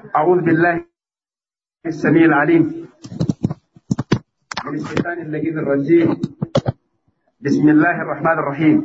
أعوذ بالله السميع العليم من الشيطان اللذيذ الرجيم بسم الله الرحمن الرحيم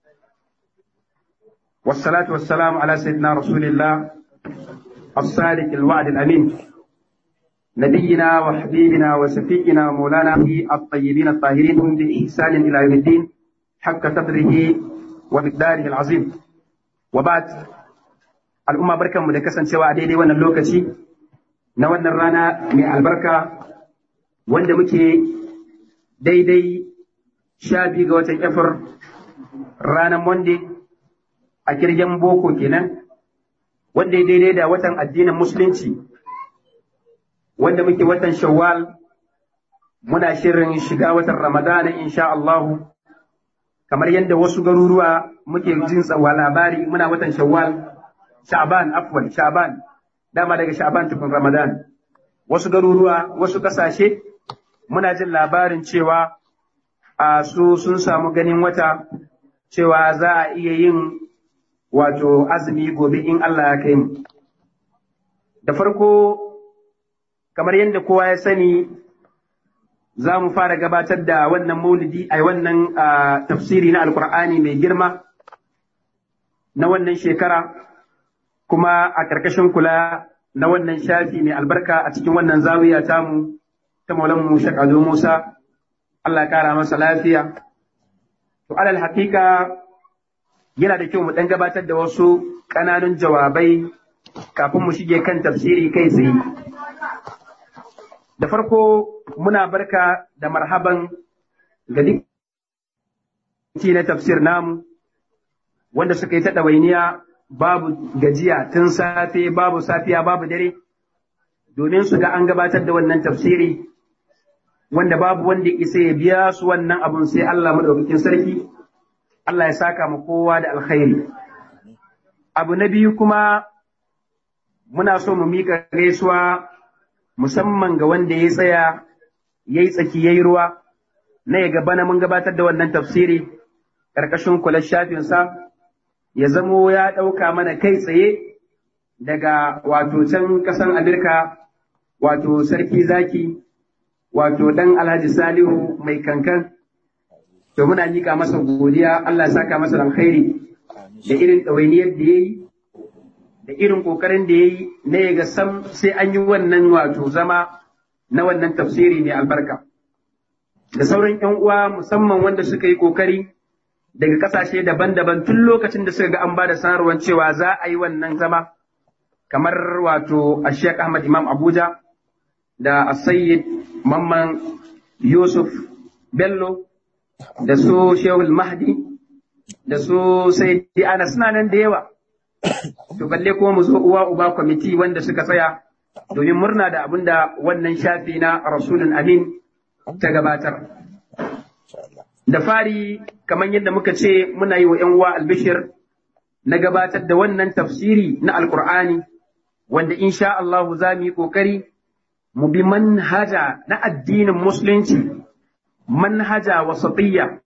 والصلاة والسلام على سيدنا رسول الله الصادق الوعد الأمين نبينا وحبيبنا وسفينا ومولانا الطيبين الطاهرين بإحسان إلى يوم الدين حق قدره ومقداره العظيم وبعد al'umma barkanmu da kasancewa a daidai wannan lokaci na wannan rana mai albarka wanda muke daidai sha biyu ga watan efir ranar monday a kirgen boko kenan wanda ya daidai da watan addinin musulunci wanda muke watan shawwal muna shirin shiga watan ramadana insha Allahu kamar yadda wasu garuruwa muke jin tsawa labari muna watan shawwal Sha'ban afwan Sha'ban dama daga Sha'ban tukun Ramadan wasu garuruwa wasu kasashe muna jin labarin cewa a su sun samu ganin wata cewa za a iya yin wato azumi gobe in Allah ya kai mu da farko kamar yadda kowa ya sani za mu fara gabatar da wannan maulidi a wannan tafsiri na alkur'ani mai girma na wannan shekara kuma a ƙarƙashin kula na wannan shafi mai albarka a cikin wannan zawiya tamu ta maulanmu shakado Musa, Allah ƙara masa lafiya. To alal haƙiƙa yana da kyau mu ɗan gabatar da wasu ƙananun jawabai kafin mu shige kan tafsiri kai tsaye. Da farko muna barka da marhaban ga duk na tafsir namu wanda suka yi ta ɗawainiya babu gajiya tun safe babu safiya babu dare domin su ga an gabatar da wannan tafsiri wanda babu wanda isa ya biya su wannan abun sai Allah madaukakin sarki Allah ya saka mu kowa da alkhairi abu na biyu kuma muna so mu mika gaisuwa musamman ga wanda ya tsaya ya yi tsaki ya yi ruwa na ya gaba na mun gabatar da wannan tafsiri ƙarƙashin kular shafinsa ya zamo ya ɗauka mana kai tsaye daga wato can ƙasan Amerika wato sarki zaki wato ɗan Alhaji Salihu mai kankan to muna nika masa godiya Allah ya saka masa alkhairi da irin ɗawainiyar da ya yi da irin ƙoƙarin da ya yi na ya ga sam sai an yi wannan wato zama na wannan tafsiri mai albarka da sauran 'yan uwa musamman wanda suka yi ƙoƙari daga kasashe daban-daban tun lokacin da suka ga an ba da sanarwar cewa za a yi wannan zama kamar wato a Sheikh Ahmad Imam Abuja da Sayyid Mamman Yusuf Bello da su Shehul Mahdi da su Sayyidi Ana suna nan da yawa to balle kuma mu zo uwa uba kwamiti wanda suka tsaya domin murna da abin da wannan shafi na Rasulun Amin ta gabatar. Da fari kamar yadda muka ce muna yi wa ‘yan uwa albishir na gabatar da wannan tafsiri na Alƙur'ani, wanda insha Allahu za mu yi ƙoƙari mu bi manhaja na addinin Musulunci, manhaja wasatiyya,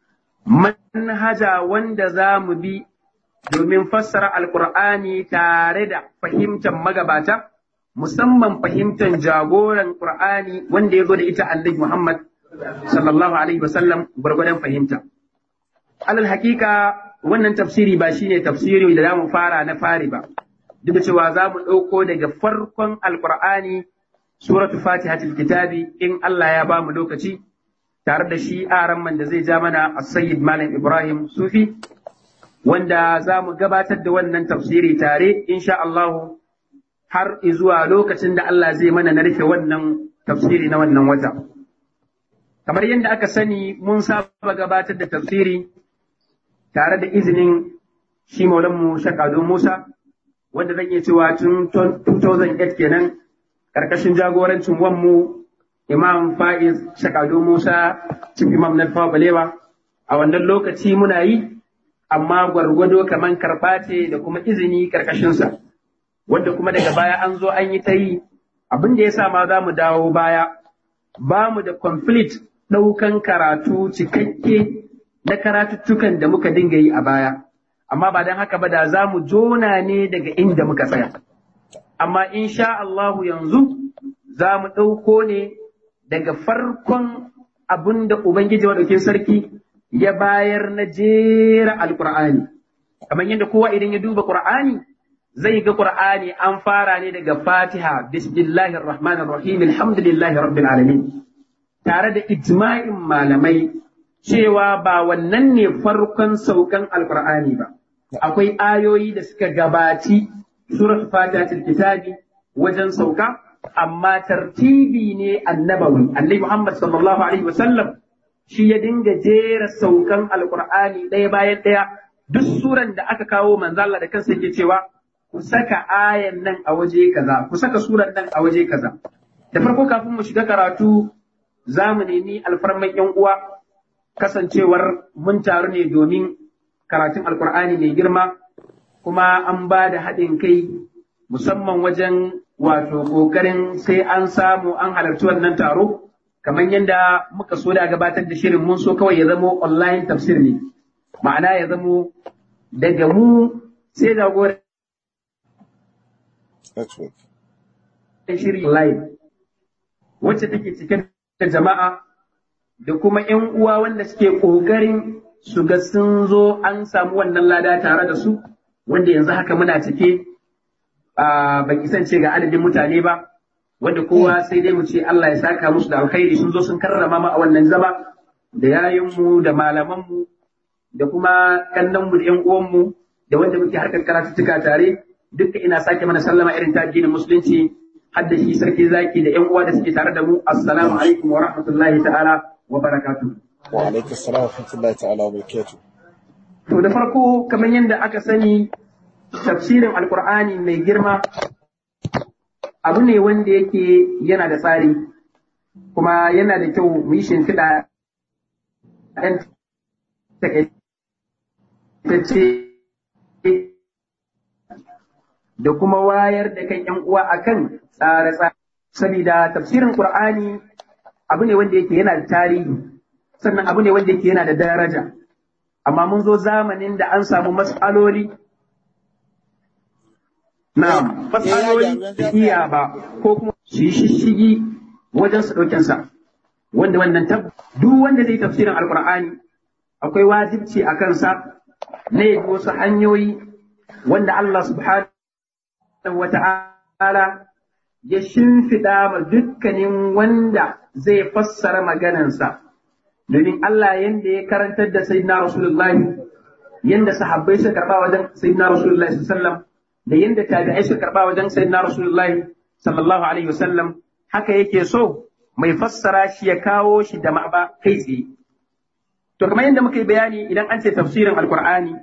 manhaja wanda za mu bi domin fassara Alƙur'ani tare da fahimtar magabata, musamman fahimtar jagoran Ƙur'ani wanda ya zo da ita Annabi Muhammad sallallahu alaihi wasallam gwargwadon fahimta. alal hakika wannan tafsiri ba shine tafsiri da zamu fara na fari ba duk da cewa za mu ɗauko daga farkon alqur'ani suratu fatihatul kitabi in Allah ya ba mu lokaci tare da shi aran man da zai ja mana as-sayyid malam ibrahim sufi wanda za mu gabatar da wannan tafsiri tare insha Allah har zuwa lokacin da Allah zai mana na rufe wannan tafsiri na wannan wata kamar yadda aka sani mun saba gabatar da tafsiri tare da izinin shi maulanmu Shakado Musa, wanda zan iya cewa tun 2008 kenan ƙarƙashin jagorancin wanmu Imam Faiz Shakado Musa, Chief Imam na Balewa, a wannan lokaci muna yi, amma gwargwado kamar karɓa ce da kuma izini ƙarƙashinsa, wanda kuma daga baya an zo an yi ta yi, abin da ya sa ma za mu dawo baya, ba mu da complete ɗaukan karatu cikakke na karatuttukan da muka dinga yi a baya, amma ba don haka ba da za mu jona ne daga inda muka tsaya. amma insha Allahu yanzu za mu ɗauko ne daga farkon abin da Ubangiji Maɗaukin Sarki ya bayar na jera Alƙur'ani. Kamar yadda kowa idan ya duba Ƙur'ani zai ga Ƙur'ani an fara ne daga Fatiha, Bismillahir Rahmanir Rahim, Alhamdulillahi Rabbil Alamin. Tare da ijma'in malamai cewa ba wannan ne farkon saukan Alƙur'ani ba. Akwai ayoyi da suka gabaci surat Fatihatul Kitabi wajen sauka amma tartibi ne annabawi annabi Muhammad sallallahu alaihi wasallam shi ya dinga jera saukan alqur'ani ɗaya bayan ɗaya duk suran da aka kawo manzo Allah da kansa yake cewa ku saka ayan nan a waje kaza ku saka suran nan a waje kaza da farko kafin mu shiga karatu za mu nemi alfarman yan uwa kasancewar mun taru ne domin karatun alqur'ani mai girma kuma an ba da haɗin kai musamman wajen wato ƙoƙarin sai an samu an halarci wannan taro kamar yadda muka so da gabatar da shirin mun so kawai ya zamo online tafsir ne ma'ana ya zamo daga mu sai jagoran shirin live wacce take cike da jama'a da kuma 'yan uwa wanda suke ƙoƙarin su ga sun zo an samu wannan lada tare da su wanda yanzu haka muna cike ban isance ga adadin mutane ba wanda kowa sai dai mu ce Allah ya saka musu da alkhairi sun zo sun karrama mu a wannan zama da yayinmu da malamanmu da kuma kannanmu da ƴan uwanmu da wanda muke harkar karatuttuka tare duka ina sake mana sallama irin ta addinin musulunci har da shi sarki zaki da ƴan uwa da suke tare da mu assalamu alaikum wa rahmatullahi ta'ala wa barakatuh wa alaikum assalam wa rahmatullahi ta'ala wa barakatuh to da farko kamar yadda aka sani tafsirin alkur'ani mai girma abu ne wanda yake yana da tsari kuma yana da kyau mu yi shimfiɗa ɗan takaitacce da kuma wayar da kan ‘yan uwa akan tsare-tsare saboda tafsirin Qur'ani abu ne wanda yake yana da tarihi sannan abu ne wanda yake yana da daraja amma mun zo zamanin da an samu matsaloli na matsaloli da iya ba ko kuma su yi shishigi wajen su ɗaukensa wanda wannan tab duk wanda zai tafsirin alkur'ani akwai wajibci a kansa na yi wasu hanyoyi wanda Allah subhanahu wa ta'ala ya shimfiɗa ma dukkanin wanda zai fassara maganansa domin Allah yanda ya karantar da sayyidina Rasulullahi yanda sahabbai suka karba wajen sayyidina Rasulullahi sallallahu da yanda tabi'ai suka karba wajen sayyidina Rasulullahi sallallahu alaihi wasallam haka yake so mai fassara shi ya kawo shi da ma'aba kai tsaye to kamar yadda muka yi bayani idan an ce tafsirin alqur'ani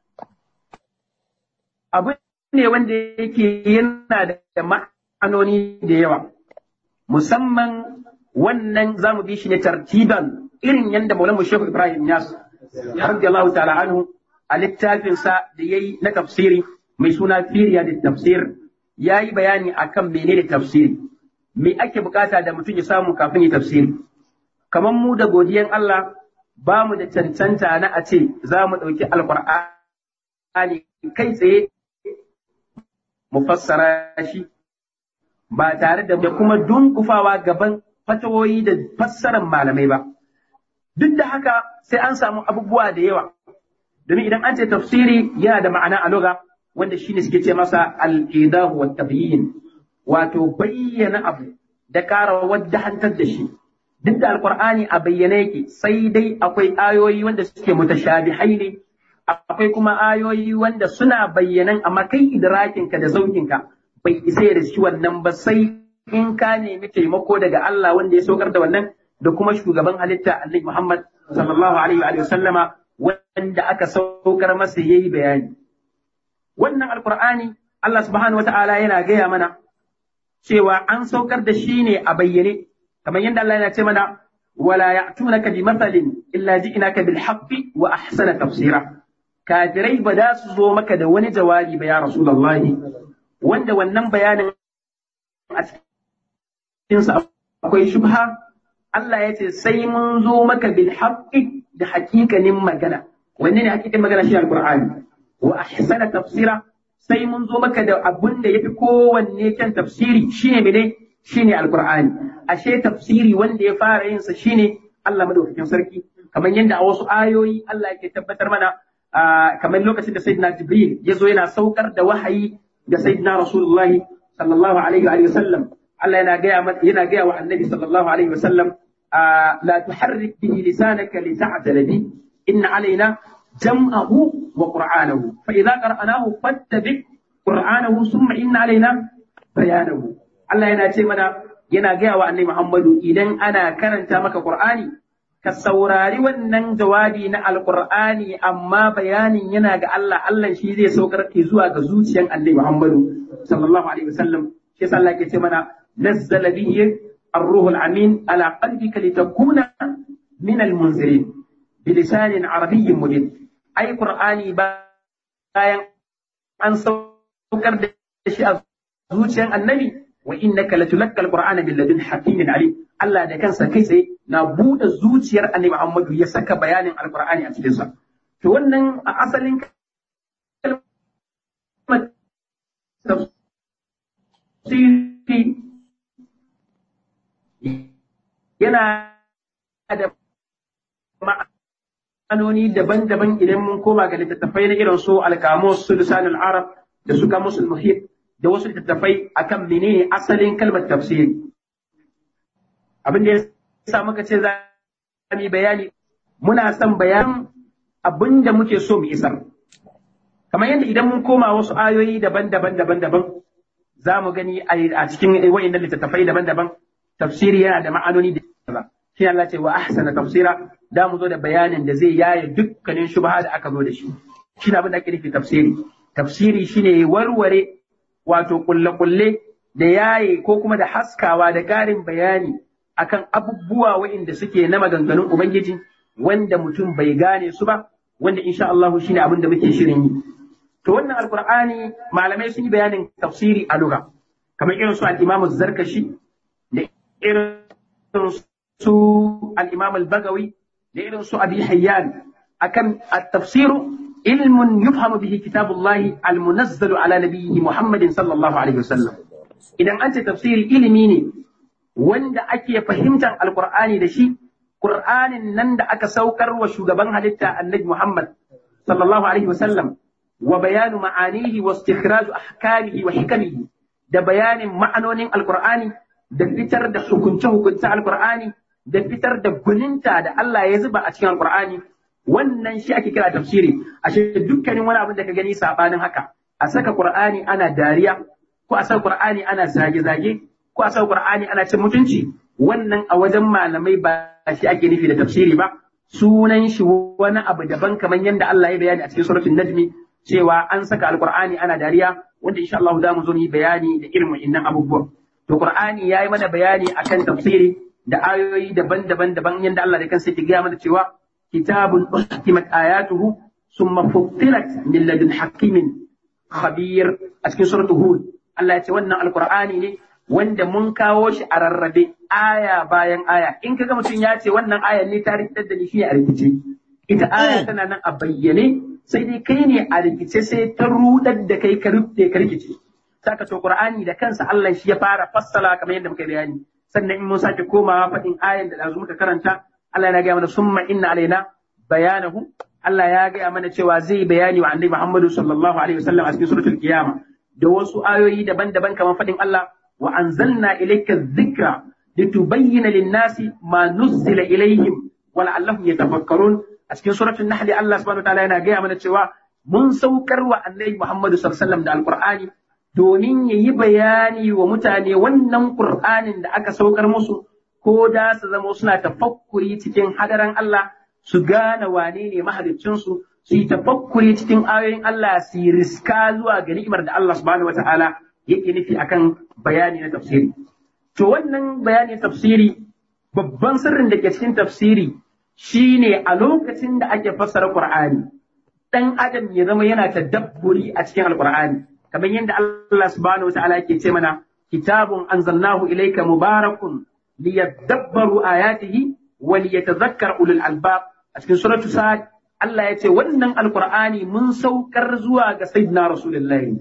abu ne wanda yake yana da ma'anoni da yawa musamman wannan zamu bi shi ne tartiban irin yadda Maulana Shehu Ibrahim Yas radiyallahu ta'ala anhu a littafinsa da yayi na tafsiri mai suna Firiya da tafsir yayi bayani akan menene tafsiri me ake bukata da mutum ya samu kafin ya tafsiri kamar mu da godiyan Allah ba mu da cancanta na a ce za mu ɗauki alƙur'ani kai tsaye mu fassara shi ba tare da kuma dunkufawa gaban fatawoyi da fassarar malamai ba. Duk da haka sai an samu abubuwa da yawa, domin idan an ce tafsiri yana da ma'ana a loga wanda shine suke ce masa al'idahu wa tabyin wato bayyana abu da ƙara wadda hantar da shi. Duk da alƙur'ani a bayyane yake sai dai akwai ayoyi wanda suke mutashabihai ne, akwai kuma ayoyi wanda suna bayyanan amma kai idrakinka da zaukinka bai isa da shi wannan ba sai in ka nemi taimako daga Allah wanda ya saukar da wannan da kuma shugaban halitta Annabi Muhammad sallallahu alaihi wa sallama wanda aka saukar masa yayi bayani wannan alqur'ani Allah subhanahu wata'ala yana gaya mana cewa an saukar da shi ne a bayyane kamar yadda Allah yana ce mana wala ya'tunaka bi mathalin illa ji'naka bil haqqi wa ahsana tafsira kafirai ba za su zo maka da wani jawabi ba ya rasulullahi wanda wannan bayanin a cikinsa akwai shubha Allah ya ce sai mun zo maka bil haqqi da hakikanin magana wanne ne hakikanin magana shi alqur'ani wa ahsana tafsira sai mun zo maka da abin da yafi kowanne kyan tafsiri shine mene shine alqur'ani ashe tafsiri wanda ya fara yin sa shine Allah madaukakin sarki kamar yadda a wasu ayoyi Allah yake tabbatar mana kamar lokacin da sayyidina Jibril ya zo yana saukar da wahayi ga sayyidina Rasulullah sallallahu alaihi wa sallam Allah yana gaya yana gaya wa annabi sallallahu alaihi wa sallam la tuharrik bihi lisanaka lita'tala bi inna alaina jam'ahu wa qur'anahu fa idza qara'nahu fattabi qur'anahu thumma inna alaina bayanahu Allah yana ce mana yana gaya wa annabi Muhammadu idan ana karanta maka Qur'ani ka saurari wannan jawabi na Alƙur'ani amma bayanin yana ga Allah Allah shi zai saukar ke zuwa ga zuciyan annabi Muhammadu sallallahu alaihi wasallam shi yasa Allah ke ce mana nazzala bihi الروح الأمين على قلبك لتكون من المنذرين بلسان عربي مبين أي قرآني bayan an saukar da shi a zuciyan annabi wa innaka latulakka alqur'ana bil ladun hakimin alim Allah da kansa kai tsaye na bude zuciyar annabi Muhammadu ya saka bayanin alqur'ani a cikin sa to wannan a asalin kalmar tafsiri yana da ma'anoni daban-daban idan mun koma ga littattafai na irin su alkamus su lisanul arab da su kamus muhit da wasu littattafai akan menene asalin kalmar tafsiri abin da ya sa muka ce za mu yi bayani muna son bayan abin da muke so mu isar kamar yadda idan mun koma wasu ayoyi daban-daban daban-daban za mu gani a cikin wa'innan littattafai daban-daban tafsiri yana da ma'anoni da yawa shi Allah ce wa ahsana tafsira da mu zo da bayanin da zai yaye dukkanin shubha da aka zo da shi shi ne abin da ake nufi tafsiri tafsiri shine warware wato kulle-kulle da yaye ko kuma da haskawa da ƙarin bayani akan abubuwa waɗanda suke na maganganun Ubangiji wanda mutum bai gane su ba wanda insha Allah shine abin da muke shirin yi to wannan alqur'ani malamai sun yi bayanin tafsiri a lugha kamar irin su al-Imam zarkashi da irin su al-Imam al-Bagawi da irin su Abi Hayyan akan at-tafsiru علم يفهم به كتاب الله المنزل على نبيه محمد صلى الله عليه وسلم idan an ce tafsiri ilimi ne wanda ake fahimtar alkur'ani da shi qur'anin nan da aka saukar wa shugaban halitta annabi muhammad sallallahu alaihi wasallam wa bayanu ma'anihi wa istikhraju ahkamihi wa hikamihi da bayanin ma'anonin alkur'ani da fitar da hukunce hukunce alkur'ani da fitar da guninta da Allah ya zuba a cikin alkur'ani wannan shi ake kira tafsiri ashe dukkanin wani abin da ka gani sabanin haka a saka qur'ani ana dariya ko a saka qur'ani ana zage-zage ko a saka qur'ani ana cin mutunci wannan a wajen malamai ba shi ake nufi da tafsiri ba sunan shi wani abu daban kamar yadda Allah ya bayani a cikin suratul najmi cewa an saka alqur'ani ana dariya wanda insha Allah za mu zo yi bayani da irin wa'annan abubuwa to qur'ani yayi mana bayani akan tafsiri da ayoyi daban-daban daban yadda Allah da kansa ke gaya mana cewa كتاب أحكمت آياته ثم فصلت من لدن حكيم خبير أسكن سورة هود الله يتولى القرآن ne wanda mun kawo shi a rarrabe aya bayan aya in kaga mutum ya ce wannan aya ne ta rikitar da ni shi a rikice ita aya tana nan a bayyane sai dai kai ne a rikice sai ta rudar da kai ka rufe ka rikice saka to qur'ani da kansa Allah shi ya fara fassala kamar yadda muka bayani sannan in mun sake komawa faɗin ayan da dazu muka karanta Allah ya gaya mana summa inna alaina bayanahu Allah ya gaya mana cewa zai bayani wa annabi Muhammadu sallallahu alaihi wasallam a cikin suratul qiyama da wasu ayoyi daban-daban kamar fadin Allah wa anzalna ilayka dhikra litubayyana lin-nasi ma nuzzila ilayhim wa la'allahum yatafakkarun a cikin suratul nahl Allah subhanahu wa ta'ala yana gaya mana cewa mun saukar wa annabi Muhammadu sallallahu alaihi wasallam da alqur'ani domin yayi bayani wa mutane wannan qur'anin da aka saukar musu ko da su zama suna tafakkuri cikin hadaran Allah su gane wane ne mahaliccinsu su yi tafakkuri cikin ayoyin Allah su yi riska zuwa ga ni'imar da Allah subhanahu wata'ala yake nufi akan bayani na tafsiri. To wannan bayani tafsiri babban sirrin da ke cikin tafsiri shine a lokacin da ake fassara Qur'ani dan adam ya zama yana tadabburi a cikin Alqur'ani kamar yadda Allah subhanahu wata'ala yake ce mana kitabun anzalnahu ilayka mubarakun liyadabbaru ayatihi wa liyatadhakkar ulul albab a cikin suratu sa'ad Allah ya ce wannan alqur'ani mun saukar zuwa ga sayyidina rasulullahi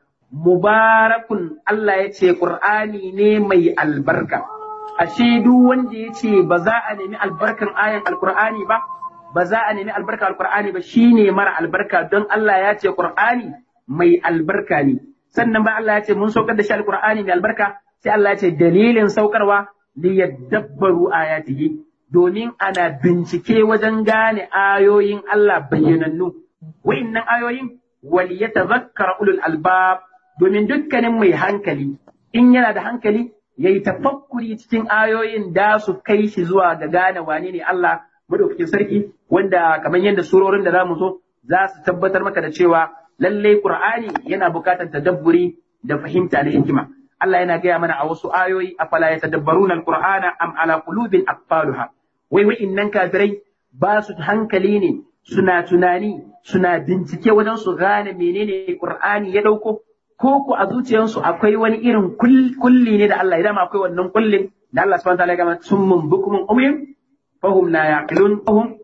mubarakun Allah ya ce qur'ani ne mai albarka ashe duk wanda ya ce ba za a nemi albarkan ayan alqur'ani ba ba za a nemi albarka alqur'ani ba shine mara albarka don Allah ya ce qur'ani mai albarka ne sannan ba Allah ya ce mun saukar da shi alqur'ani mai albarka sai Allah ya ce dalilin saukarwa li yadabbaru ayatihi domin ana bincike wajen gane ayoyin Allah bayyanannu wa'innan ayoyin wal yatadhakkara ulul albab domin dukkanin mai hankali in yana da hankali yayi tafakkuri cikin ayoyin da su kai shi zuwa ga gane wane ne Allah madaukakin sarki wanda kamar yadda surorin da zamu zo za su tabbatar maka da cewa lallai Qur'ani yana bukatar tadabburi da fahimta da hikima Allah yana gaya mana a wasu ayoyi afala yatadabbaruna alqur'ana am ala qulubin aqfaluha wai wa'innan kafirai ba su hankali ne suna tunani suna bincike wajen su gane menene Qur'ani ya dauko ko ku a zuciyarsu akwai wani irin kulli ne da Allah idan akwai wannan kullin da Allah subhanahu wa ta'ala ya gama summun bukumun umyun fahum la yaqilun fahum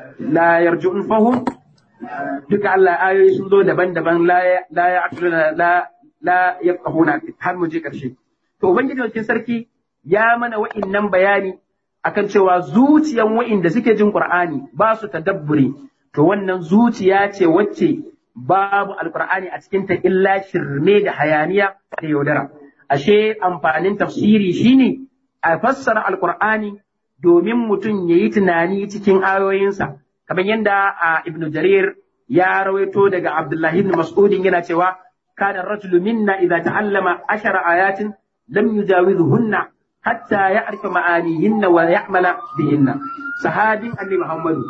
la yarju'un fahum duka Allah ayoyi sun zo daban-daban la la yaqiluna la la yafqahuna har mu je karshe to ubangiji wakil sarki ya mana wa'innan bayani akan cewa zuciyan wa'inda suke jin Qur'ani ba su tadabburi to wannan zuciya ce wacce babu alqur'ani a cikin ta illa shirme da hayaniya da yaudara ashe amfanin tafsiri shine a fassara alqur'ani domin mutum yayi tunani cikin ayoyinsa kamar yadda a ibnu jarir ya rawaito daga abdullahi ibn mas'udin yana cewa kana rajulu minna idza ta'allama ashara ayatin lam yujawizhunna hatta ya'rifa ma'anihinna wa ya'mala bihinna sahabin annabi muhammadu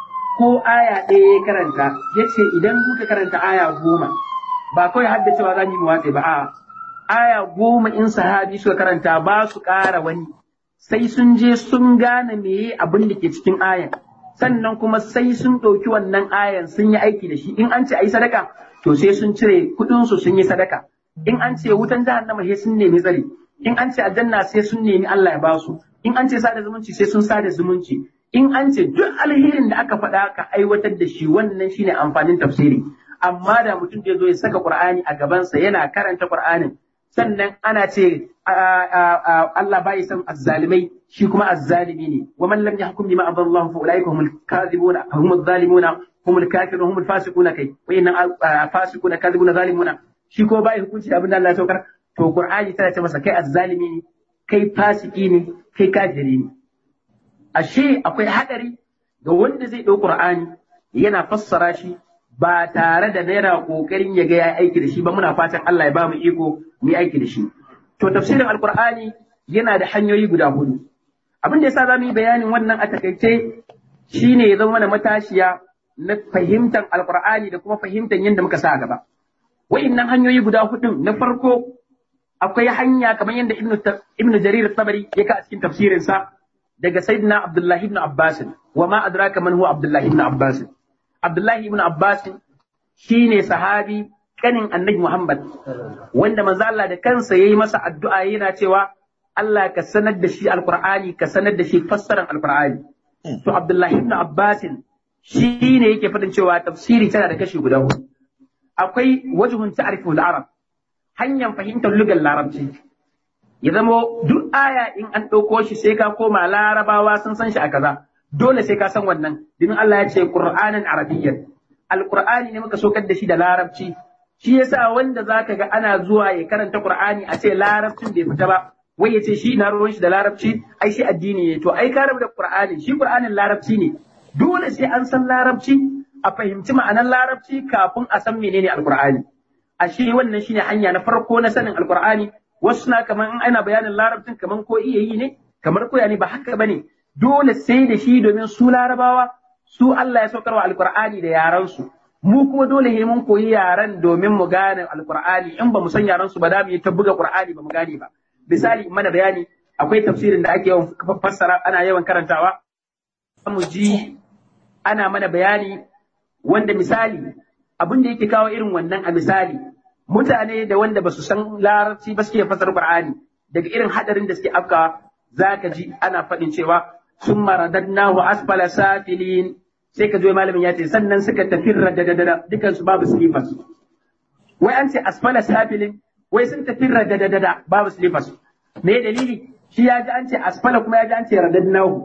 ko aya ɗaya ya karanta yace idan muka karanta aya goma ba kawai haddacewa za mu watse ba a aya goma in sahabi suka karanta ba su ƙara wani sai sun je sun gane meye abin da ke cikin ayan sannan kuma sai sun ɗauki wannan ayan sun yi aiki da shi in an ce a yi sadaka to sai sun cire kuɗinsu sun yi sadaka in an ce wutan jahannama sai sun nemi tsari in an ce aljanna sai sun nemi Allah ya basu in an ce sada zumunci sai sun sada zumunci in an ce duk alherin da aka faɗa ka aiwatar da shi wannan shine amfanin tafsiri amma da mutum da zo ya saka Qur'ani a gabansa yana karanta Qur'anin sannan ana ce Allah bai san azzalimai shi kuma azzalimi ne wa man lam yahkum bima adallahu fa ulaika humul kadhibuna humul zalimuna humul kafirun humul fasiquna kai wayannan fasiquna kadhibuna zalimuna shi ko bai hukunci da abin da Allah ya saukar to Qur'ani tana ce masa kai azzalimi ne kai fasiki ne kai kafiri ne ashe akwai hadari ga wanda zai ɗau Qur'ani yana fassara shi ba tare da yana kokarin ya ga ya aiki da shi ba muna fatan Allah ya ba mu iko mu yi aiki da shi to tafsirin alqur'ani yana da hanyoyi guda hudu abin da yasa za mu yi bayanin wannan a takaice shine ya zama mana matashiya na fahimtar alqur'ani da kuma fahimtar yadda muka sa gaba wa'innan hanyoyi guda hudu na farko akwai hanya kamar yadda ibnu ibnu jarir tabari ya ka a cikin tafsirinsa daga sayyidina abdullahi ibn abbas wa ma adraka man huwa abdullahi ibn abbas abdullahi ibn abbas shine sahabi kanin annabi muhammad wanda manzo Allah da kansa yayi masa addu'a yana cewa Allah ka sanar da shi alqur'ani ka sanar da shi fassarar alqur'ani to abdullahi ibn abbas shine yake fadin cewa tafsiri tana da kashi guda hudu akwai wajhun ta'rifu al-arab hanyar fahimtar lugar larabci ya zamo duk aya in an ɗauko shi sai ka koma larabawa sun san shi a kaza dole sai ka san wannan domin Allah ya ce Qur'anan Arabiyyan Alqur'ani ne muka sokar da shi da larabci shi yasa wanda zaka ga ana zuwa ya karanta Qur'ani a ce larabcin bai fita ba wai ya ce shi na ruwan shi da larabci ai shi addini ne to ai ka rabu da Qur'ani shi Qur'anin larabci ne dole sai an san larabci a fahimci ma'anar larabci kafin a san menene Alqur'ani ashe wannan shine hanya na farko na sanin Alqur'ani wasu na kamar in ana bayanin larabcin kamar ko iya yi ne kamar koya ne ba haka bane dole sai da shi domin su larabawa su Allah ya saukarwa alqur'ani da yaran su mu kuma dole ne mun koyi yaran domin mu gane alqur'ani in ba mu san yaran su ba da mu yi ta buga qur'ani ba mu gane ba misali mana bayani akwai tafsirin da ake yawan fassara ana yawan karantawa mu ji ana mana bayani wanda misali abin da yake kawo irin wannan a misali mutane da wanda ba su san larabci ba suke fasar Qur'ani daga irin hadarin da suke afkawa zaka ji ana faɗin cewa sun maradannahu asfala safilin sai ka zo malamin ya ce sannan suka tafi radadadada dukan su babu slippers wai an ce asfala safilin wai sun tafi radadadada babu slippers me dalili shi ya ji an ce asfala kuma ya ji an ce radadnahu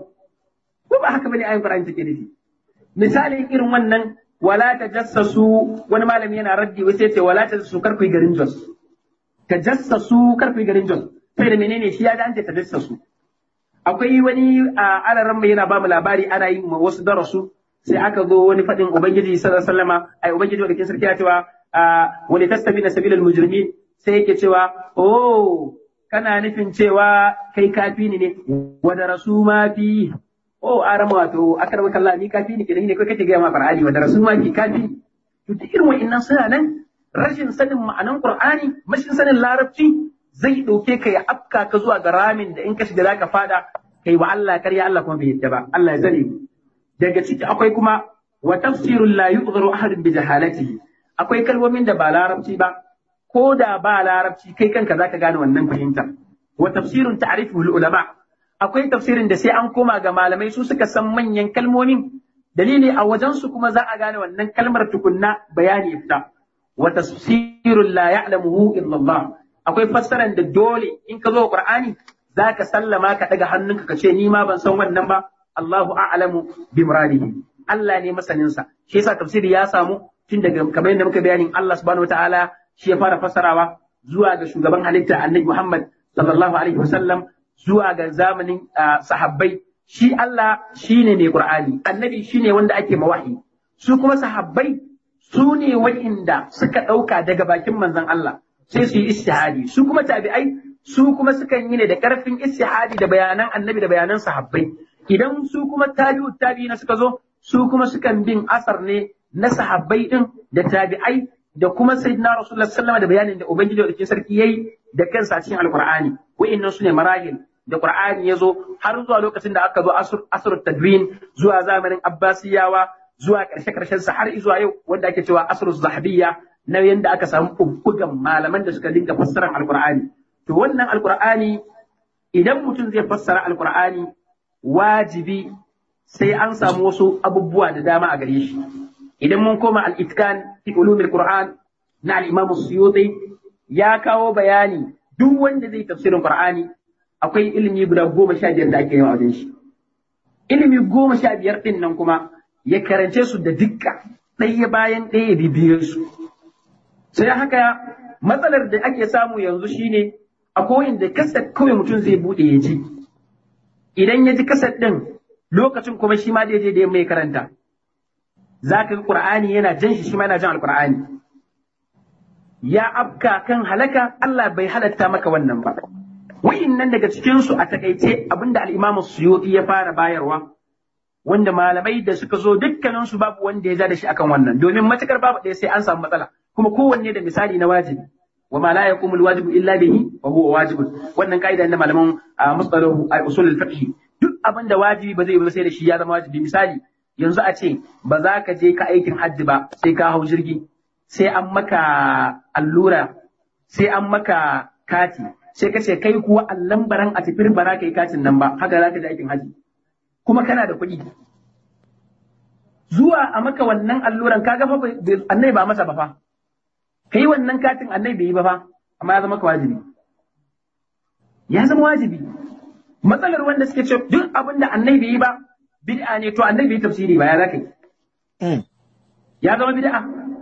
ko ba haka bane ayin Qur'ani take nufi misalin irin wannan wala tajassasu wani malami yana raddi wai sai ce wala tajassasu kar ku yi garin Jos tajassasu kar ku yi garin Jos sai da menene shi ya ji an ce tajassasu akwai wani a alaran mai yana bamu labari ana yin wasu darasu sai aka zo wani faɗin ubangiji sallallahu alaihi wasallama ai ubangiji wanda ke sarki ya cewa wani tastabi na sabilal mujrimin sai yake cewa oh kana nufin cewa kai kafi ne wa darasu ma fi oh arama wato akar maka Allah ni kafi ne kenan ne kai kake ga ma Qur'ani wa darasu ma fi kafi to duk irin wa'annan suna nan rashin sanin ma'anan Qur'ani mashin sanin larabci zai ɗauke ka ya afka ka zuwa ga ramin da in ka shiga zaka fada kai wa Allah karya Allah kuma bai yadda ba Allah ya zane daga ciki akwai kuma wa tafsirul la yughru ahadun bi jahalatihi akwai kalmomin da ba larabci ba ko da ba larabci kai kanka zaka gane wannan fahimta wa tafsirun ta'rifuhu ulama akwai tafsirin da sai an koma ga malamai su suka san manyan kalmomin dalili a wajen su kuma za a gane wannan kalmar tukunna bayani fita wa tafsirul la ya'lamuhu illa Allah akwai fassaran da dole in ka zo Qur'ani zaka sallama ka daga hannunka ka ce ni ma ban san wannan ba Allahu a'lamu bi muradihi Allah ne masanin sa shi yasa tafsiri ya samu tun daga kamar yadda muka bayanin Allah subhanahu wataala shi ya fara fassarawa zuwa ga shugaban halitta Annabi Muhammad sallallahu alaihi wasallam zuwa ga zamanin sahabbai shi Allah shine mai Qur'ani Annabi shine wanda ake mawahi su kuma sahabbai su ne wa'inda suka ɗauka daga bakin manzon Allah sai su yi istihadi su kuma tabi'ai su kuma sukan yi ne da karfin istihadi da bayanan annabi da bayanan sahabbai idan su kuma tabi'u tabi'ina suka zo su kuma sukan bin asar ne na sahabbai din da tabi'ai da kuma sayyidina rasulullah sallallahu da bayanin da ubangiji da sarki yayi da kansa a cikin alqur'ani wa'annan su ne marahil da qur'ani ya zo har zuwa lokacin da aka zo asr tadwin zuwa zamanin abbasiyawa zuwa karshe karshen sa har zuwa yau wanda ake cewa asr zahabiyya na yadda aka samu bubbugan malaman da suka dinga fassarar alkur'ani to wannan alkur'ani idan mutum zai fassara alkur'ani wajibi sai an samu wasu abubuwa da dama a gare shi idan mun koma al-itkan fi ulumil qur'an na al-imam suyuti ya kawo bayani duk wanda zai tafsirin qur'ani akwai ilimi guda goma sha biyar da ake yi a wajen shi ilimi goma sha biyar din nan kuma ya karance su da dukka ɗaya bayan ɗaya ya bibiye su sai haka matsalar da ake samu yanzu shine a koyin da kaset kawai mutum zai bude ya ji idan ya ji kaset din lokacin kuma shi ma zai je da mai karanta za ka ga qur'ani yana jan shi shi ma yana jan alqur'ani ya afka kan halaka Allah bai halatta maka wannan ba nan daga cikin su a takaice abinda al-Imam Suyuti ya fara bayarwa wanda malamai da suka zo dukkanin su babu wanda ya ja da shi akan wannan domin matukar babu ɗaya sai an samu matsala kuma kowanne da misali na wajibi wa ma la yaqumu alwajibu illa bihi wa huwa wajibun wannan kaida na malaman mustalahu usul al-fiqh duk abin da wajibi ba zai yi ba sai da shi ya zama wajibi misali yanzu a ce ba za ka je ka aikin hajji ba sai ka hau jirgi sai an maka allura sai an maka kati sai ka ce kai kuwa allan baran a tafiyar ba za ka yi katin nan ba haka za ka je aikin hajji kuma kana da kuɗi zuwa a maka wannan alluran kaga fa annai ba masa ba fa kai wannan katin annai bai yi ba fa amma ya zama ka wajibi ya zama wajibi matsalar wanda suke ce duk abin da annai bai yi ba bid'a ne to annai bai yi tafsiri ba ya zaka yi ya zama bid'a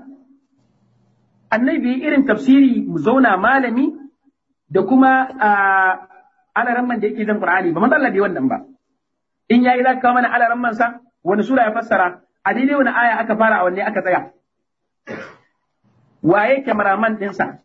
annai bai yi irin tafsiri mu zauna malami da kuma alaramman da yake zan qur'ani ba matsala bai wannan ba in yayi zaka kawo mana alaramman sa wani sura ya fassara a daidai wani aya aka fara a wanne aka tsaya waye kyamaraman ɗinsa,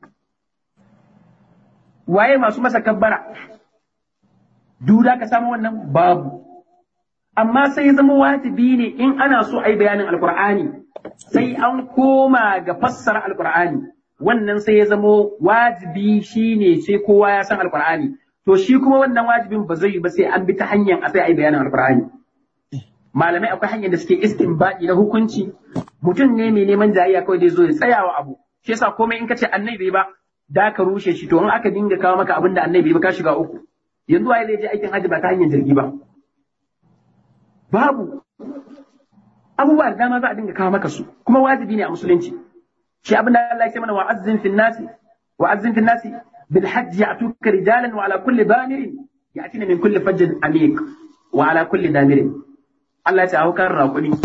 waye masu masa kabbara, duda ka samu wannan babu. Amma sai zama wajibi ne in ana so a yi bayanin Alƙur'ani, sai an koma ga fassara Alƙur'ani, wannan sai ya zama wajibi shi ne sai kowa ya san Alƙur'ani. To shi kuma wannan wajibin ba zai yi ba sai an bi ta hanyar a sai a yi bayanin Alƙur'ani. Malamai akwai hanyar da suke istinbadi na hukunci, mutum ne mai neman jayayya kawai da zo ya tsayawa abu. shi yasa komai in ka ce annabi ba da ka rushe shi to in aka dinga kawo maka abin da annabi ba ka shiga uku yanzu waye zai je aikin hajji ba ta hanyar jirgi ba babu abubuwa da dama za a dinga kawo maka su kuma wajibi ne a musulunci shi abin da Allah ya ce mana wa'azzin fil nasi wa'azzin fil nasi bil hajj ya'tuka rijalan wa ala kulli damirin ya'tina min kulli fajjin amiq wa ala kulli damirin Allah ya ce haukan raƙumi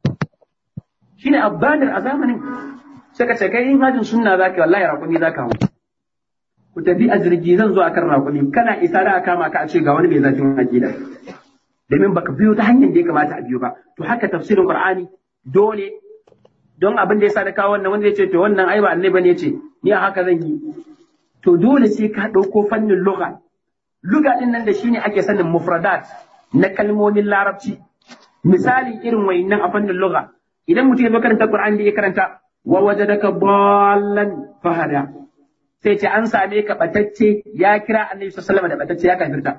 shine abbadir a zamanin sai ka ce kai in hajin sunna zaka wallahi raƙumi zaka hau ku tafi a jirgi zan zo akan raƙumi kana isa da kama ka a ce ga wani mai zafin aqida domin baka biyo ta hanyar da ya kamata a biyo ba to haka tafsirin qur'ani dole don abin da yasa da kawo wannan wanda ya ce to wannan ai ba annabi ne ce ni a haka zan yi to dole sai ka ɗauko fannin lugha lugha din nan da shine ake sanin mufradat na kalmomin larabci misali irin wayannan a fannin lugha idan mutum ya zo karanta qur'ani da ya karanta wa wajadaka dallan fahada sai ce an same ka batacce ya kira annabi sallallahu alaihi wasallam da batacce ya kafirta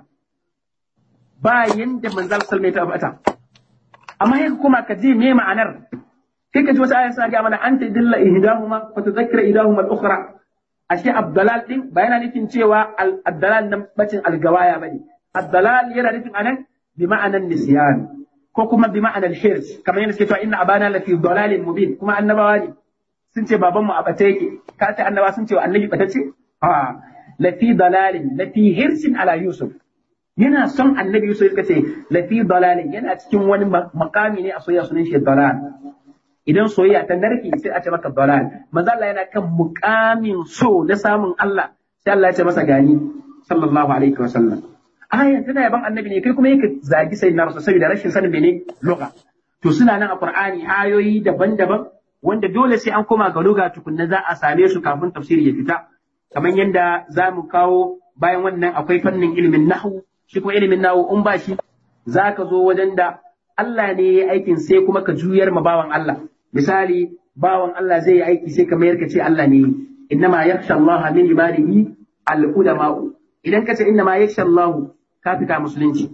ba yanda manzal sallallahu alaihi wasallam ya amma yaka kuma ka ji me ma'anar kai ka ji wasu ayan suna ga mana anta dilla ihdahuma fa tudhakkira ihdahuma al-ukhra ashe abdalal din ba yana nufin cewa abdalal nan bacin algawaya bane abdalal yana nufin anan bi ma'anan nisyan ko kuma bi ma'anan hirs kamar yadda suke cewa inna abana la fi dalalin mubin kuma annabawa ne sun ce baban mu a bace yake ka ce annaba sun ce wa annabi bata ce a la fi dalalin la fi hirsin ala yusuf yana son annabi Yusuf ya ce lafi dalalin yana cikin wani makami ne a soyayya sunan shi dalal idan soyayya ta narke sai a ce maka dalal manzo Allah yana kan mukamin so na samun Allah sai Allah ya ce masa gani sallallahu alaihi wa sallam aya tana yaban annabi ne kai kuma yake zagi sayyidina rasul saboda rashin sanin mene lugha to suna nan a qur'ani ayoyi daban-daban wanda dole sai an koma ga lugha tukunna za a same su kafin tafsiri ya fita kamar yadda za mu kawo bayan wannan akwai fannin ilimin nahwu shi kuma ilimin nawo in ba shi za ka zo wajen da Allah ne ya aikin sai kuma ka juyar ma bawan Allah misali bawan Allah zai yi aiki sai ka mayar ka ce Allah ne innama yakhsha Allah min ibadihi al ulama idan ka ce innama yakhsha Allah ka fita musulunci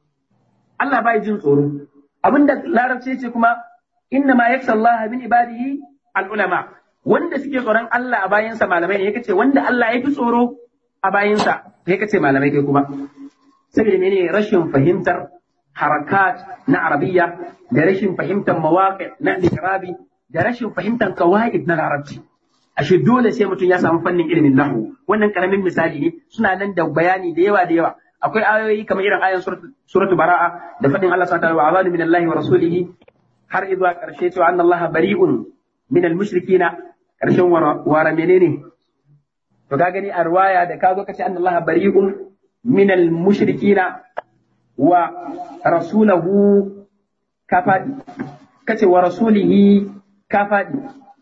Allah bai jin tsoro abinda larabci ce kuma innama yakhsha Allah min ibadihi al ulama wanda suke tsoron Allah a bayansa malamai ne yake ce wanda Allah ya fi tsoro a bayansa sai ka ce malamai kai kuma saboda mene rashin fahimtar harakat na arabiya da rashin fahimtar mawaƙi na ikirabi da rashin fahimtar kawaid na larabci ashe dole sai mutum ya samu fannin ilimin nahu wannan karamin misali ne suna nan da bayani da yawa da yawa akwai ayoyi kamar irin ayan suratu bara'a da fadin Allah subhanahu wa ta'ala min Allah wa rasulihi har zuwa karshe cewa anna Allah bari'un min al-mushrikina karshen wara menene to ka gani a ruwaya da ka zo ka ce anna Allah bari'un من المشركين ورسوله كفادي كتي ورسوله كفادي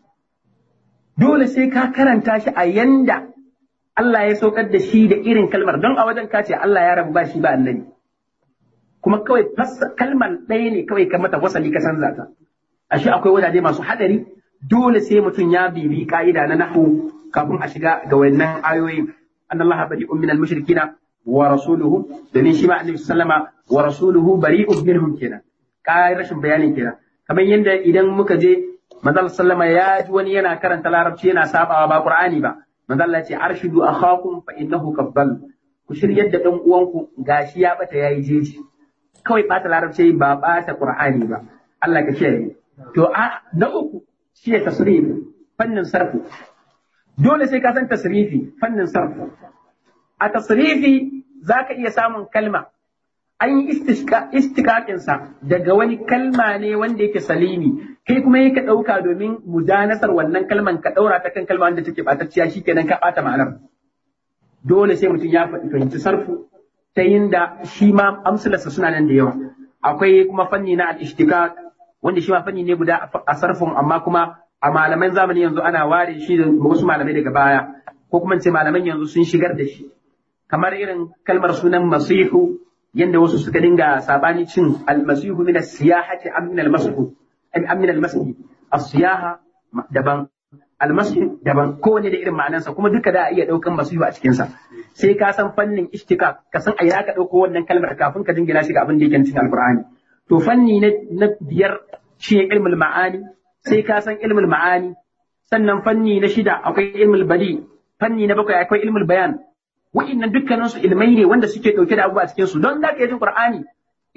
dole sai ka karanta shi a yanda Allah ya saukar da shi da irin kalmar don a wajen ka ce Allah ya rabu ba shi ba annabi kuma kawai kalmar ɗaya ne kawai ka mata wasali ka canza ta ashe akwai wajaje masu hadari dole sai mutum ya bibi ka'ida na nahu kafin a shiga ga wannan ayoyin annallaha bari'un minal mushrikina wa rasuluhu domin shi ma annabi sallama wa rasuluhu bari'un minhum kenan kai rashin bayanin kenan kamar yadda idan muka je manzo sallama ya ji wani yana karanta larabci yana sabawa ba qur'ani ba manzo Allah ya ce arshidu akhakum fa innahu kabbal ku shiryar da dan uwanku gashi ya bata yayi jeji kawai bata larabci ba bata qur'ani ba Allah ka kiyaye to a na uku shi ya tasrif fannin sarfu dole sai ka san tasrifi fannin sarfu a tasrifi za ka iya samun kalma an yi istikakinsa daga wani kalma ne wanda yake salimi kai kuma yake ɗauka domin mujanasar wannan kalman ka ɗaura ta kan kalma wanda take ɓatacciya shi kenan ka ɓata ma'anar dole sai mutum ya fahimci sarfu ta yin da shi ma amsalarsa suna nan da yawa akwai kuma fanni na al-ishtikak wanda shi ma fanni ne guda a sarfin amma kuma a malaman zamani yanzu ana ware shi da wasu malamai daga baya ko kuma ce malaman yanzu sun shigar da shi kamar irin kalmar sunan masihu yanda wasu suka dinga sabani cin almasihu min as-siyahati am min al-masih am min al-masih as-siyaha daban al-masih daban kowane da irin ma'anarsa kuma duka da iya daukan masihu a cikin sa sai ka san fannin ishtikak ka san a ina ka dauko wannan kalmar kafin ka dingina shi ga abin da yake cikin alqur'ani to fanni na biyar shi ilmul ma'ani sai ka san ilmul ma'ani sannan fanni na shida akwai ilmul badi fanni na bakwai akwai ilmul bayan wa'innan dukkanin su ilmai ne wanda suke dauke da abubuwa cikin su don da ka jin qur'ani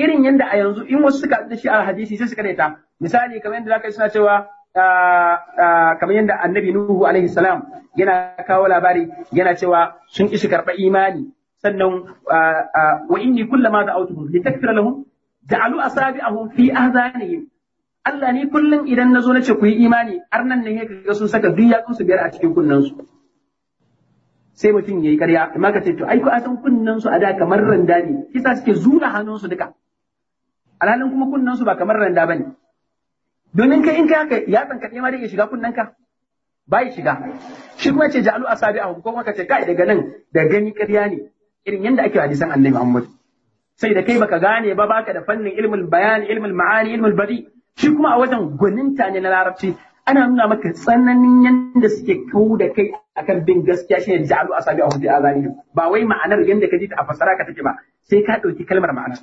irin yanda a yanzu in wasu suka da shi a hadisi sai suka ta misali kamar yadda zaka yi suna cewa kamar yadda annabi nuhu alaihi salam yana kawo labari yana cewa sun ishi karɓa imani sannan wa inni kullama da'awtuhum litakfira lahum ja'alu asabi'ahum fi ahzanihim Allah ni kullum idan na zo na ce ku yi imani har nan ne ga sun saka duk yatsun su biyar a cikin kunnen su sai mutum yayi ƙarya amma ka ce to ai ko a san kunnen su a da kamar randa ne kisa suke zura hannun su duka alhalin kuma kunnen su ba kamar randa bane domin kai in kai haka yatsan ka ma da ya shiga kunnen ka bai shiga shi kuma ce ja'alu asabi'ahum ko kuma ka ce kai daga nan da gani ƙarya ne irin yanda ake hadisan Annabi Muhammad sai da kai baka gane ba baka da fannin ilmul bayani ilmul ma'ani ilmul badi shi kuma a wajen gwaninta ne na larabci ana nuna maka tsananin yadda suke kau da kai akan bin gaskiya shine ja'alu asabi a hudu azani ba wai ma'anar yadda ka ji ta a fasara ka take ba sai ka ɗauki kalmar ma'ana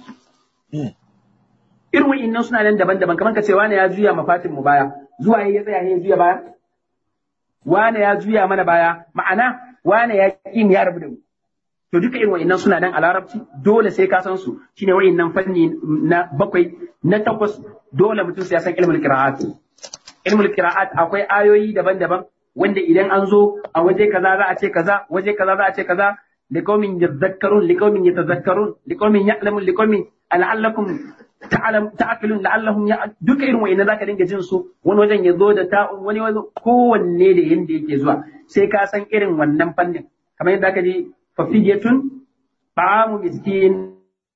irin wa'innan suna nan daban-daban kamar ka ce wane ya juya mafatin mu baya zuwa ya tsaya ya juya baya wane ya juya mana baya ma'ana wane ya ƙi ya rabu da mu to duka irin wa'innan suna nan a larabci dole sai ka san su shine wa'innan fanni na bakwai na takwas dole mutum sai ya san ilmul qira'at ilmul qira'at akwai ayoyi daban-daban wanda idan an zo a waje kaza za a ce kaza waje kaza za a ce kaza liqaumin yadhakkarun liqaumin yatadhakkarun liqaumin ya'lamun liqaumin la'allakum ta'lam ta'qilun la'allahum ya duka irin wa'innan zaka dinga jin su wani wajen ya zo da ta'un wani wajen kowanne da yanda yake zuwa sai ka san irin wannan fannin kamar yadda aka ji fafidiyatun ta'amu miskin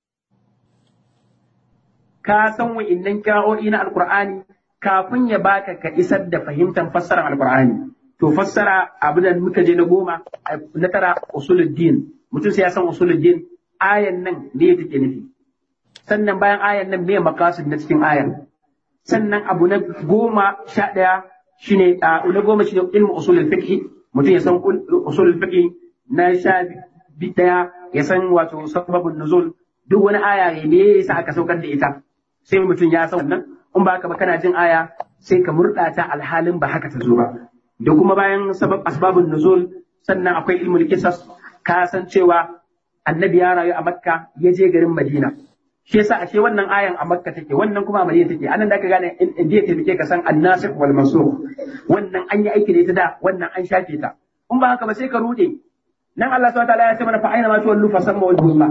ka san wa'innan kira'o'i na alkur'ani kafin ya baka ka isar da fahimtar fassarar alkur'ani to fassara abu da muka je na goma na tara usuluddin mutum sai ya san usuluddin ayan nan ne take nufi sannan bayan ayan nan me makasid na cikin ayan sannan abu na goma sha ɗaya shine na goma shine ilmu usulul fiqh mutum ya san usulul fiqh na sha daya ya san wato sababin nuzul duk wani aya ne me yasa aka saukar da ita sai mutum ya san wannan in ba ka ba kana jin aya sai ka murɗa ta alhalin ba haka ta zo ba da kuma bayan sabab asbabun nuzul sannan akwai ilmul qisas ka san cewa annabi ya rayu a makka ya je garin madina shi yasa ashe wannan ayan a makka take wannan kuma a madina take anan da ka gane inda ya taimake ka san annasikh wal mansukh wannan an yi aiki da ita da wannan an shafe ta in ba haka ba sai ka rude nan Allah subhanahu wa ta'ala ya ce mana fa aina ma tuwallu fa samma wajhullah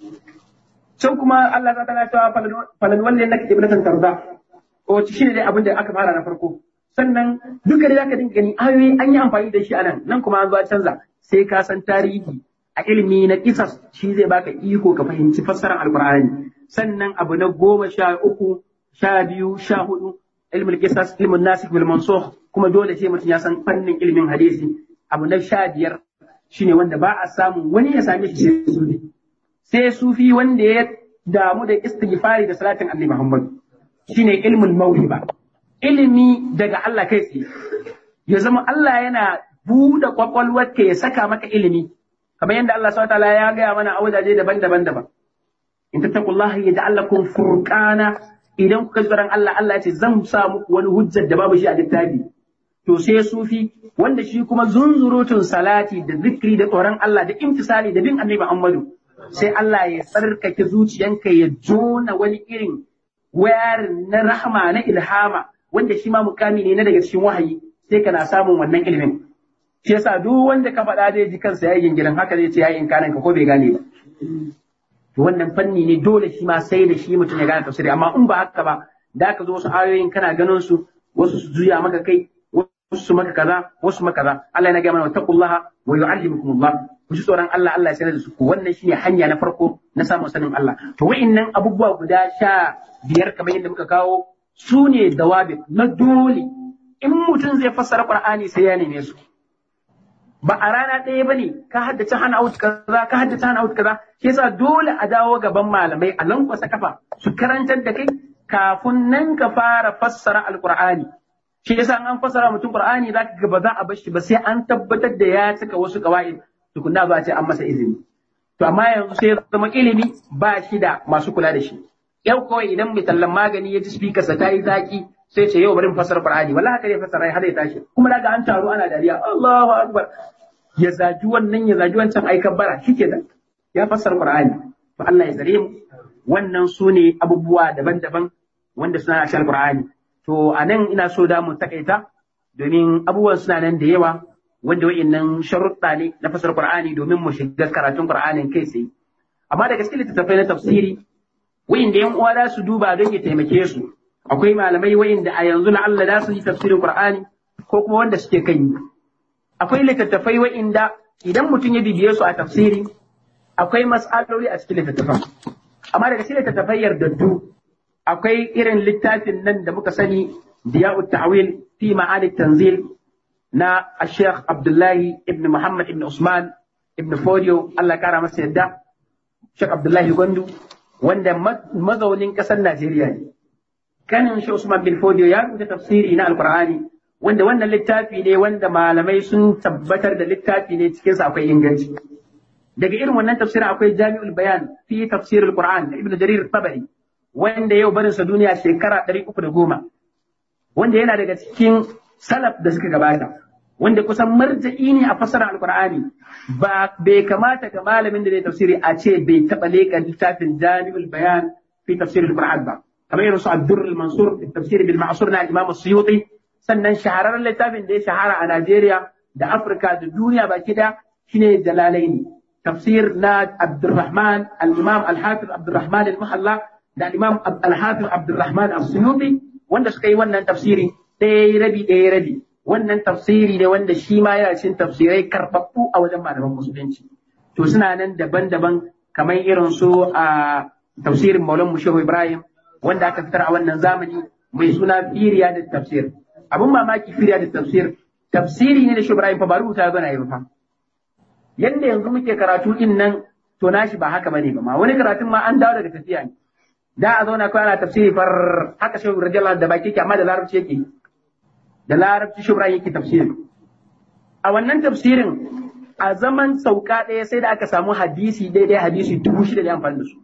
can kuma Allah subhanahu wa ta'ala ya ce falan walli annaka qiblatan tarda o shi ne dai abin da aka fara na farko sannan duka da zaka dinga gani ayoyi an yi amfani da shi anan nan kuma an zo canza sai ka san tarihi a ilimi na kisas shi zai baka iko ka fahimci fassarar alqur'ani sannan abu na goma sha uku sha biyu sha hudu ilmul kisas ilmun nasikh bil mansukh kuma dole sai mutum ya san fannin ilimin hadisi abu na sha biyar shine wanda ba a samu wani ya same shi sai sufi sai sufi wanda ya damu da istighfari da salatin annabi Muhammad shine ilmul mawhiba ilimi daga Allah kai tsaye ya zama Allah yana buɗe kwakwalwarka ya saka maka ilimi kamar yadda Allah subhanahu wataala ya gaya mana a wajaje daban-daban daban in tattaqullaha yaj'al lakum furqana idan kuka ji tsoron Allah Allah ya ce zan sa muku wani hujjar da babu shi a littafi to sai sufi wanda shi kuma zunzurutun salati da zikri da tsoron Allah da imtisali da bin annabi Muhammadu sai Allah ya tsarkake zuciyanka ya jona wani irin wayar na rahama na ilhama wanda shi ma mukami ne na daga cikin wahayi sai kana samun wannan ilimin shi yasa duk wanda ka faɗa zai ji kansa yayin gidan haka zai ce yayin kanan ka ko bai gane ba to wannan fanni ne dole shi ma sai da shi mutum ya gane tafsiri amma in ba haka ba da ka zo wasu ayoyin kana ganin su wasu su juya maka kai wasu maka kaza wasu maka kaza Allah yana ga mana wattaqullaha wa yu'allimukumullah ku ji tsoron Allah Allah ya sanar da su ku wannan shine hanya na farko na samun sanin Allah to wa'annan abubuwa guda sha biyar kamar yadda muka kawo su ne dawabi na dole in mutum zai fassara Qur'ani sai ya neme su ba a rana ɗaya ba ne ka haddace hana out kaza ka haddace hana out kaza shi yasa dole a dawo gaban malamai a lankwasa kafa su karantar da kai kafin nan ka fara fassara alqur'ani shi yasa an fassara mutum qur'ani zaka ga ba za a bar shi ba sai an tabbatar da ya cika wasu qawaid tukunna ba ce an masa izini to amma yanzu sai zama ilimi ba shi da masu kula da shi yau kawai idan mai tallan magani ya ji speaker sa ta yi zaki sai ce yau bari mu fassara qur'ani wallahi haka ne fassara har ya tashi kuma daga an taru ana dariya Allahu akbar ya zaji wannan ya zaji wancan ai kabbara shikenan ya fassara qur'ani to Allah ya zare mu wannan su ne abubuwa daban-daban wanda suna a cikin Qur'ani to a nan ina so da mu takaita domin abubuwan suna nan da yawa wanda wa'annan sharuɗa ne na fasar Qur'ani domin mu shiga karatun Qur'anin kai tsaye amma da gaske littattafai na tafsiri wa'inda yan uwa za su duba don ya taimake su akwai malamai wa'inda a yanzu na Allah za su yi tafsirin Qur'ani ko kuma wanda suke kan yi akwai littattafai wa'inda idan mutum ya bibiye su a tafsiri akwai mas'aloli a cikin littattafan amma daga cikin littattafai yardaddu akwai irin littafin nan da muka sani diya'u ta'wil fi ma'ani tanzil na Sheikh Abdullahi ibn Muhammad ibn Usman ibn Fodio Allah kara masa yadda Sheikh Abdullahi Gwandu wanda mazaunin ƙasar Najeriya ne kanin Sheikh Usman bin Fodio ya rubuta tafsiri na Alkur'ani wanda wannan littafi ne wanda malamai sun tabbatar da littafi ne cikinsa akwai inganci daga irin wannan tafsirin akwai Jami'ul Bayan fi tafsirul Qur'an da Ibn Jarir Tabari wanda yau barinsa duniya shekara 310 wanda yana daga cikin salaf da suka gabata wanda kusan marja'i ne a fasara alqur'ani ba bai kamata ga malamin da zai tafsiri a ce bai taba leka littafin jami'ul bayan fi tafsir alqur'an ba kamar irin su ad-durr al-mansur fi tafsir bil ma'sur na imam as-suyuti sannan shahararren littafin da ya shahara a Najeriya da Afirka da duniya baki da shine jalalaini tafsir na Abdurrahman al-Imam al-Hafiz Abdurrahman al-Muhalla da al-Imam al-Hafiz Abdurrahman as-Suyuti wanda suka yi wannan tafsiri ɗaya rabi ɗaya rabi wannan tafsiri ne wanda shi ma yana cikin tafsirai karɓaɓɓu a wajen malaman musulunci to suna nan daban-daban kamar irin su a tafsirin Maulan Mushehu Ibrahim wanda aka fitar a wannan zamani mai suna Firiya da tafsir abun mamaki Firiya da tafsir tafsiri ne da Shehu Ibrahim fa ba rubuta ba na yi fa yanda yanzu muke karatu din nan to nashi ba haka bane ba ma wani karatun ma an dawo daga tafiya ne da a zauna kawai ana tafsiri far haka Shehu radiyallahu da baki ke amma da larabci yake da larabci shubra yake tafsirin a wannan tafsirin a zaman sauka ɗaya sai da aka samu hadisi daidai hadisi dubu shida da amfani da su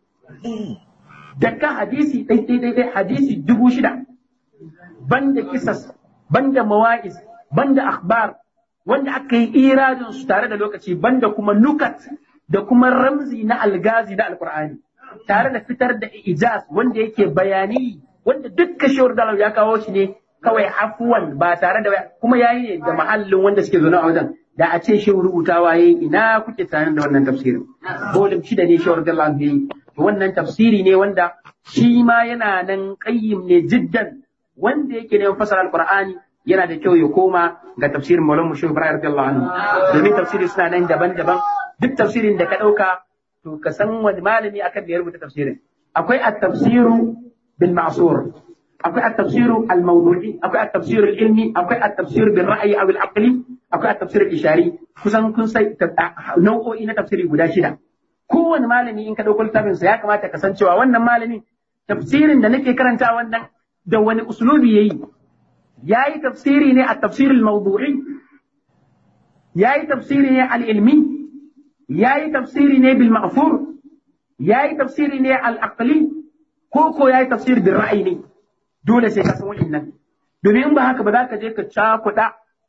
daga hadisi daidai daidai hadisi dubu shida banda kisas banda mawa'is banda akhbar wanda aka yi iradin su tare da lokaci banda kuma nukat da kuma ramzi na algazi na alkur'ani tare da fitar da ijaz wanda yake bayani wanda dukkan shawar dalau ya kawo shi ne kawai afuwan ba tare da kuma yayi ne da mahallin wanda suke zaune a wajen da a ce shi rubutawa yayi ina kuke tare da wannan tafsirin bolim shida ne shawar da Allah yayi to wannan tafsiri ne wanda shi ma yana nan qayyim ne jiddan wanda yake neman fasara alqur'ani yana da kyau ya koma ga tafsirin Maulana Mushe Ibrahim radiyallahu anhu domin tafsiri suna nan daban-daban duk tafsirin da ka dauka to ka san wani malami akan da ya rubuta tafsirin akwai at-tafsiru bil ma'sur akwai at-tafsiru al-mawdu'i akwai at-tafsiru al-ilmi akwai at-tafsiru bil ra'yi aw al-aqli akwai at-tafsiru al-ishari kusan kun sai nau'o'i na tafsiri guda shida kowane malami in ka dauko littafin sa ya kamata ka san cewa wannan malami tafsirin da nake karanta wannan da wani uslubi yayi yayi tafsiri ne at-tafsir al-mawdu'i yayi tafsiri ne al-ilmi yayi tafsiri ne bil ma'fur yayi tafsiri ne al-aqli ko ko yayi tafsir bil ra'yi ne dole sai ka san wa'innan domin in ba haka ba za ka je ka cakuɗa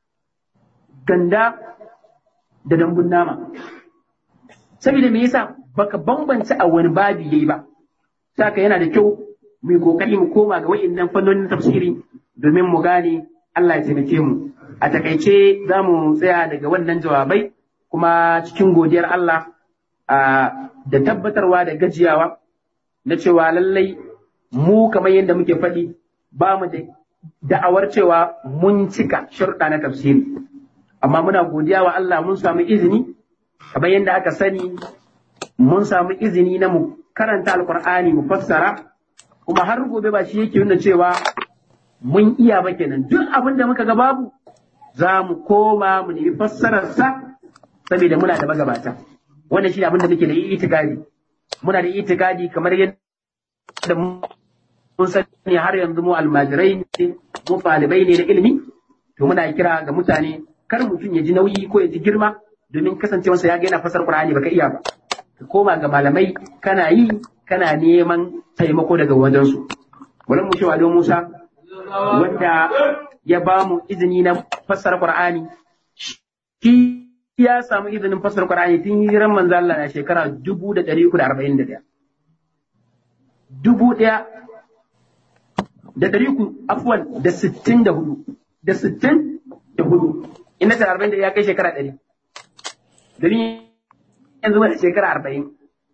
ganda da dambun nama saboda me yasa baka bambance a wani babi yayi ba saka yana da kyau mu kokari mu koma ga wa'innan fannonin tafsiri domin mu gane Allah ya taimake mu a takaice za mu tsaya daga wannan jawabai kuma cikin godiyar Allah da tabbatarwa da gajiyawa na cewa lallai mu kamar yadda muke faɗi ba mu da da'awar cewa mun cika sharuɗa na tafsiri amma muna godiya wa Allah mun samu izini kamar yadda aka sani mun samu izini na mu karanta alkur'ani mu fassara kuma har gobe ba shi yake nuna cewa mun iya ba kenan duk abin da muka ga babu za mu koma mu nemi fassararsa saboda muna da magabata wannan shi abin da muke da itikadi muna da itikadi kamar yadda mun sani har yanzu mu almajirai ne mu ɗalibai ne na ilimi to muna kira ga mutane kar mutum ya ji nauyi ko ya ji girma domin kasancewarsa ya ga yana fasar Qur'ani baka iya ba ka koma ga malamai kana yi kana neman taimako daga wajensu wannan mu cewa don Musa wanda ya ba mu izini na fassara Qur'ani shi ya samu izinin fassara Qur'ani tun hijiran manzo Allah na shekara 1341 dubu ɗaya da ɗari ku afuwan da sittin da hudu da sittin da hudu ina ta arba'in da ya kai shekara ɗari domin yanzu wani shekara arba'in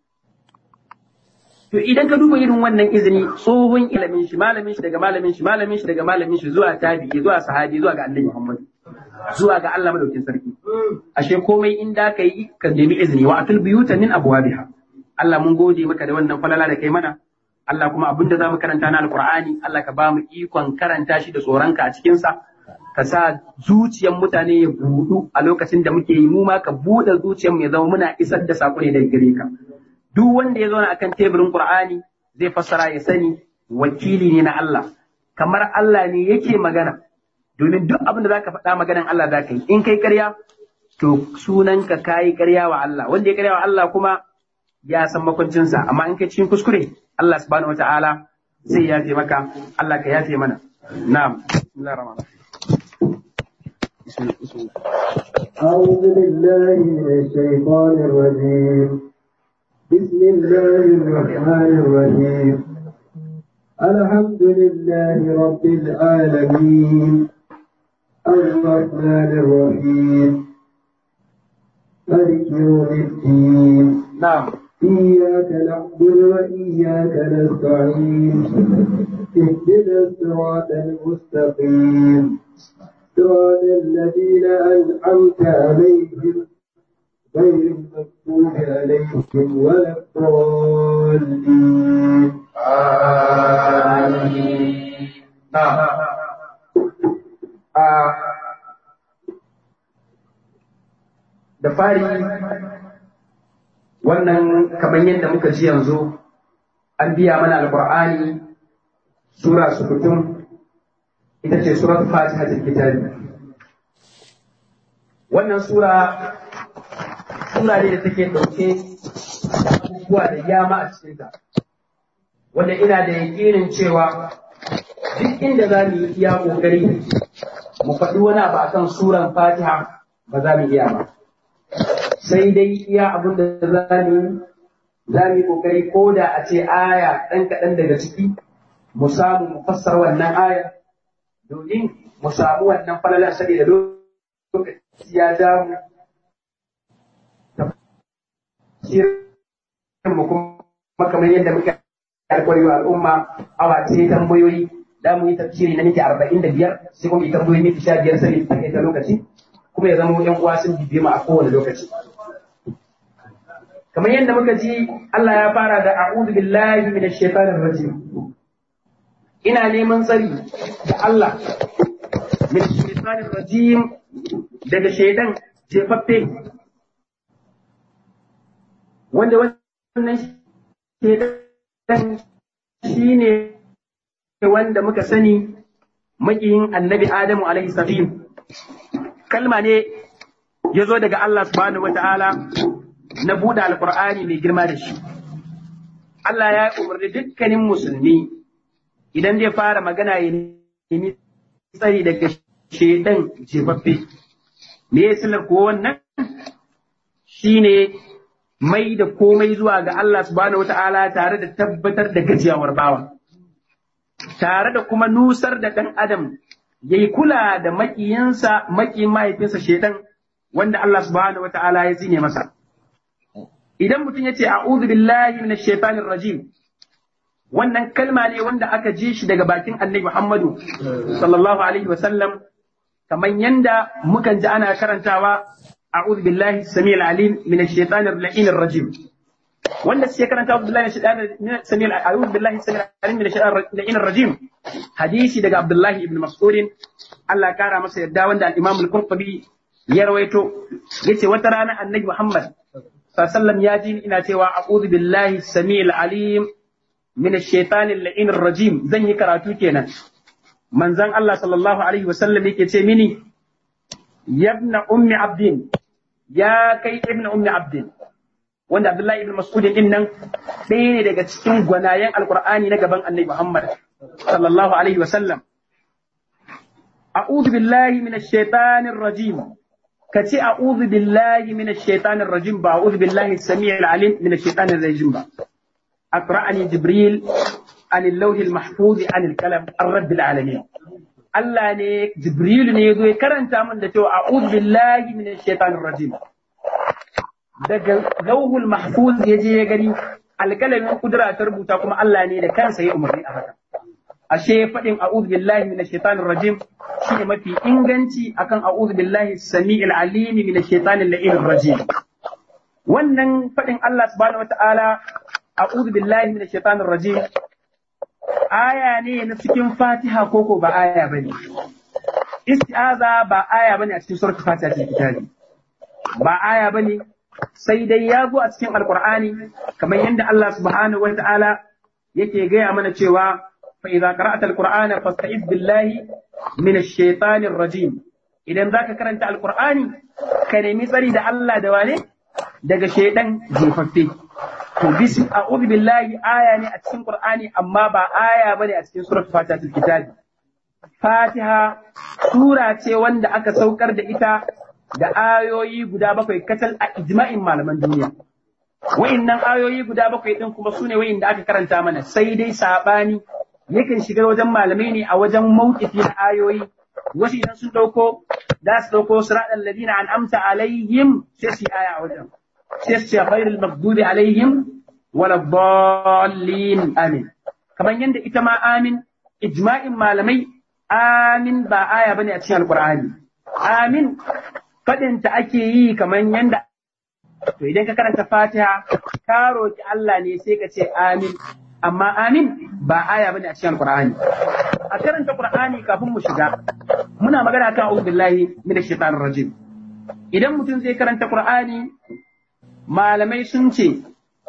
to idan ka duba irin wannan izini tsohon ilimin shi malamin shi daga malamin shi malamin shi daga malamin shi zuwa tabi'i zuwa sahabi zuwa ga annabi Muhammad zuwa ga Allah madaukin sarki ashe komai in da ka yi ka nemi izini wa atul biyuta min abwabiha Allah mun gode maka da wannan falala da kai mana Allah kuma abinda za mu karanta na alqur'ani Allah ka ba mu ikon karanta shi da tsoronka a cikin sa ka sa zuciyar mutane ya budu a lokacin da muke yi mu ma ka buɗe zuciyar mu ya zama muna isar da sako ne daga gare ka duk wanda ya zauna akan teburin Qur'ani zai fassara ya sani wakili ne na Allah kamar Allah ne yake magana domin duk abin da zaka faɗa maganan Allah zaka yi in kai ƙarya to sunanka kayi ƙarya wa Allah wanda ya ƙarya wa Allah kuma ya san makwancinsa amma in kai cikin kuskure Allah subhanahu wataala zai yafe maka Allah ka yafe mana na'am bismillahir rahmanir rahim أعوذ بالله من الشيطان الرجيم بسم الله الرحمن الرحيم الحمد لله رب العالمين الرحمن الرحيم مالك يوم الدين na'am إياك نعبد وإياك نستعين اهدنا الصراط المستقيم صراط الذين أنعمت عليهم غير المغضوب عليهم ولا الضالين da fari wannan kamar yadda muka ji yanzu an biya mana alkur'ani sura sukutun ita ce surat fatiha kitabi wannan sura sura ne da take ɗauke da abubuwa da yama a cikinta wanda ina da yakinin cewa duk inda za mu yi iya ƙoƙari mu faɗi wani abu akan suran fatiha ba za mu iya ba sai dai iya abin da za mu yi za mu yi ƙoƙari ko da a ce aya ɗan kaɗan daga ciki mu samu mu fassara wannan aya domin mu samu wannan falalar saboda lokaci ya ja mu mu kuma kamar yadda muka alƙawari wa al'umma awa ce tambayoyi da mu yi tafsiri na miki arba'in da biyar sai kuma yi tambayoyi miki sha biyar sai ta kai ta lokaci kuma ya zama yan uwa sun bibiye mu a kowane lokaci kamar yadda muka ji Allah ya fara da a'udhu billahi minash shaitanir rajim ina neman tsari da Allah minash shaitanir rajim daga shaidan jefaffe wanda wannan shaidan shine wanda muka sani makiyin annabi Adamu alaihi salam kalma ne ya zo daga Allah subhanahu wata'ala na buɗe alƙur'ani mai girma da shi Allah ya umarni dukkanin musulmi idan zai fara magana ya nemi tsari daga shaidan jefaffe me ya silar ko wannan shine mai da komai zuwa ga Allah subhanahu wata'ala tare da tabbatar da gajiyawar bawa tare da kuma nusar da ɗan adam ya yi kula da maƙiyinsa maƙiyin mahaifinsa shaidan wanda Allah subhanahu wata'ala ya zine masa idan mutum ya ce a'udhu billahi minash shaitanir rajim wannan kalma ne wanda aka ji shi daga bakin annabi Muhammadu sallallahu alaihi wasallam kamar yanda mukan ji ana karantawa a'udhu billahi samil alim minash shaitanir la'inir rajim wanda suke karanta a'udhu billahi minash samil a'udhu billahi samil alim minash shaitanir la'inir rajim hadisi daga Abdullahi ibn Mas'ud Allah kara masa yadda wanda al-Imam al-Qurtubi ya rawaito yace wata rana annabi Muhammad sallallahu ya ji ina cewa a'udhu billahi samil alim min ash-shaytan al-la'in rajim zan yi karatu kenan manzon Allah sallallahu alaihi wasallam yake ce mini yabna ummi abdin ya kai ibn ummi abdin wanda Abdullahi ibn Mas'ud din nan ɗaya ne daga cikin gwanayen alqur'ani na gaban annabi Muhammad sallallahu alaihi wasallam a'udhu billahi min ash-shaytan rajim ka ce a'udhu billahi minash shaitanir rajim ba a'udhu billahi samii'il alim minash shaitanir rajim ba aqra'ani jibril an al-lawh al-mahfuz an al-kalam ar-rabb al-alamin Allah ne jibril ne yazo ya karanta min da cewa a'udhu billahi minash shaitanir rajim daga lawhul mahfuz yaje ya gani alkalamin kudura ta rubuta kuma Allah ne da kansa ya umarni a haka ashe faɗin a'udhu billahi minash shaitanir rajim shine mafi inganci akan a'udhu billahi samiil alim minash shaitanir la'inir rajim wannan faɗin Allah subhanahu wata'ala a'udhu billahi minash shaitanir rajim aya ne na cikin Fatiha koko ba aya bane isti'aza ba aya bane a cikin suratul Fatiha cikin kitabi ba aya bane sai dai ya zo a cikin alqur'ani kamar yadda Allah subhanahu wata'ala yake gaya mana cewa fa idza qara'ta alqur'ana fasta'iz billahi minash shaitanir rajim idan zaka karanta alqur'ani ka nemi tsari da Allah da wane daga shaidan jefaffe to bisi a'udhu billahi aya ne a cikin qur'ani amma ba aya bane a cikin suratul fatiha kitabi fatiha sura ce wanda aka saukar da ita da ayoyi guda bakwai kacal a ijma'in malaman duniya wa'innan ayoyi guda bakwai din kuma sune wa'inda aka karanta mana sai dai sabani yakan shiga wajen malamai ne a wajen mawqifi na ayoyi wasu idan sun dauko za su dauko siratal ladina an'amta alaihim sai su aya a wajen sai su ce ghairil maghdubi alaihim wala dallin amin kamar yadda ita ma amin ijma'in malamai amin ba aya bane a cikin alqur'ani amin fadin ta ake yi kamar yadda to idan ka karanta fatiha ka roki Allah ne sai ka ce amin amma amin ba aya bane a cikin alqur'ani a karanta qur'ani kafin mu shiga muna magana kan a'udhu billahi minash shaitanir rajim idan mutum zai karanta qur'ani malamai sun ce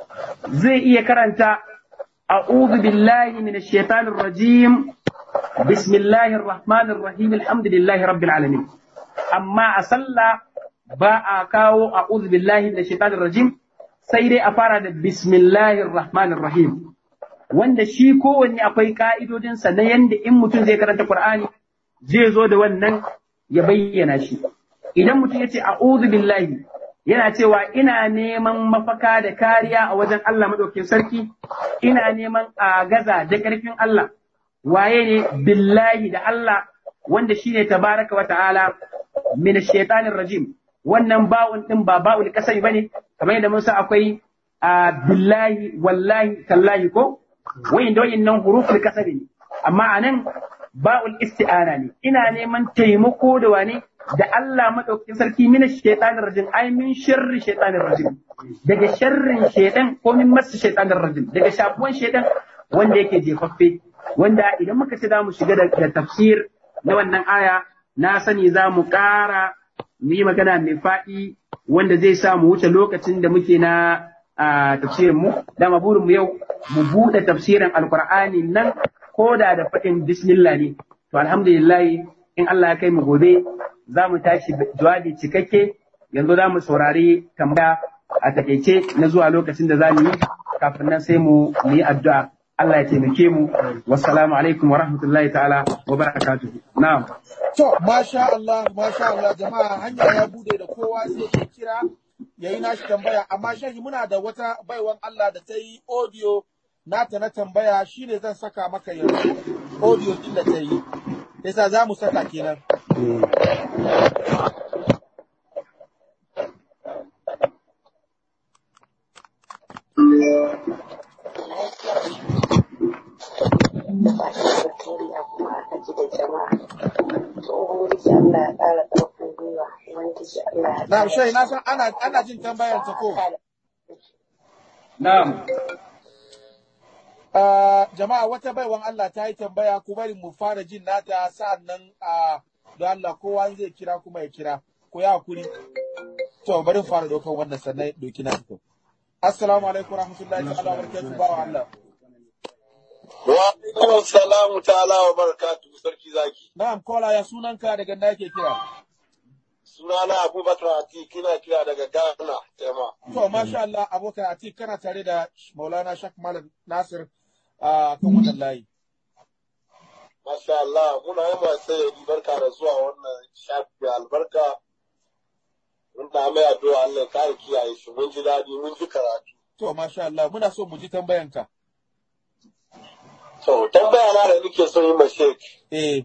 zai iya karanta a'udhu billahi minash shaitanir rajim bismillahir rahmanir rahim alhamdulillahi rabbil alamin amma a sallah ba a kawo a'udhu billahi minash shaitanir rajim sai dai a fara da bismillahir rahmanir rahim wanda shi kowanne akwai ka'idodinsa na yanda in mutum zai karanta Qur'ani zai zo da wannan ya bayyana shi idan mutum ya ce a'udhu billahi yana cewa ina neman mafaka da kariya a wajen Allah madaukakin sarki ina neman agaza da ƙarfin Allah waye ne billahi da Allah wanda shine tabaraka wa ta'ala min shaitanir rajim wannan ba'un din ba ba'ul kasai bane kamar yadda mun sa akwai billahi wallahi tallahi ko wayin da wayin nan huruful kasari ne amma anan ba'ul isti'ana ne ina neman taimako da wane da Allah madaukakin sarki mina shaitanir rajim ai min sharri shaitanir rajim daga sharrin shaitan ko min masu shaitanir rajim daga shafuwan shaitan wanda yake jefaffe wanda idan muka ce za mu shiga da tafsir na wannan aya na sani za mu ƙara mu yi magana mai faɗi wanda zai sa mu wuce lokacin da muke na tafsirin mu dama burin mu yau mu buɗe tafsirin alqur'ani nan ko da da faɗin bismillah ne to alhamdulillah in Allah ya kai mu gobe za mu tashi jawabi cikakke yanzu za mu saurari tambaya a takaice na zuwa lokacin da za mu yi kafin nan sai mu yi addu'a Allah ya taimake mu wassalamu alaikum wa rahmatullahi ta'ala wa barakatuhu na'am To, masha Allah, masha Allah, jama'a hanya ya bude da kowa sai ya kira ya yi nashi tambaya, amma shahi muna da wata baiwan Allah da ta yi audio nata na tambaya shi ne zan saka maka yanzu audio din da ta yi. Yasa za mu saka kenan. Na shahi na san ana, ana jin tambayar ta ko. na'am Ah, jama'a wata baiwan Allah ta yi tambaya ku bari mu fara jin nata sa'an nan a don Allah kowa zai kira kuma ya kira ko ya hakuri to bari mu fara daukan wannan sannan doki na to assalamu alaikum warahmatullahi ta'ala wabarakatuh bawa Allah Wa alaikum salamu ta'ala wa barakatuhu sarki zaki. na'am kola ya sunanka daga da yake kira Sunana Abubakar Ati kina kira daga Ghana, tema. to masha Allah abokan ati kana tare da Maulana Shak Malam Nasir a kan wannan layi Masha Allah, muna yi masu yi barka da zuwa wannan shafi albarka. Muna mai addu'a Allah ya kare kiyaye shi, mun ji daɗi, mun ji karatu. To, masha Allah, muna so mu ji tambayanka. To, tambaya na da nake son yi ma Sheikh Eh,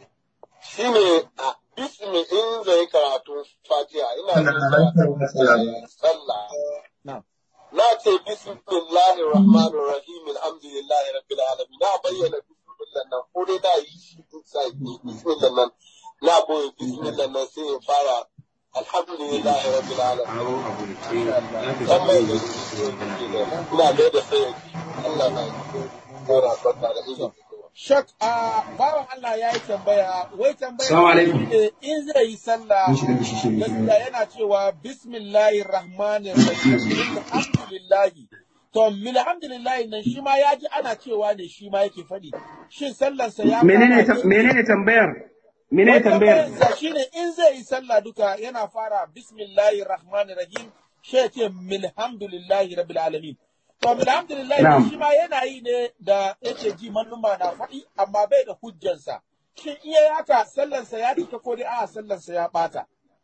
shine a bismi in zai karatu Fatiha ina son sallah. na. Na ce bismillahir rahmanir rahim alhamdulillahi rabbil alamin. Na bayyana bismillah nan ko dai na yi shi inside ne bismillah nan. Na boye bismillah nan sai ya fara alhamdulillahi rabbil alamin. Dan mai da ina da da sai Allah na gora barka da ilimi. Shak, a bawan Allah ya yi tambaya, wai tambaya Assalamu alaikum. ne in zai yi sallah, gaskiya yana cewa bismillahir rahmanir rahim alhamdulillahi. To, alhamdulillahi nan shi ma ya ji ana cewa ne shi ma yake faɗi. Shin sallarsa ya menene kama ta- menene tambayar menene tambayar tambayar shine in zai yi sallah duka yana fara bismillahir rahmanir rahim shi ya ce milhamdulillahi rabbil alamin to milhamdulillahi Na'am. shi ma yana yi ne da yake ji malluma na faɗi amma bai da hujjansa shin iya yi haka sallansa ya cika ko dai a sallansa ya bata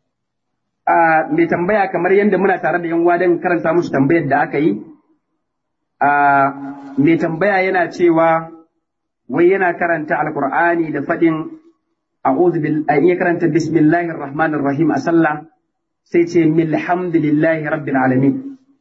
a mai tambaya kamar yadda muna tare da yan uwa don karanta musu tambayar da aka yi a mai tambaya yana cewa wai yana karanta alkur'ani da faɗin a'udhu bil a iya karanta bismillahir rahmanir rahim a sallah sai ce milhamdulillahi rabbil alamin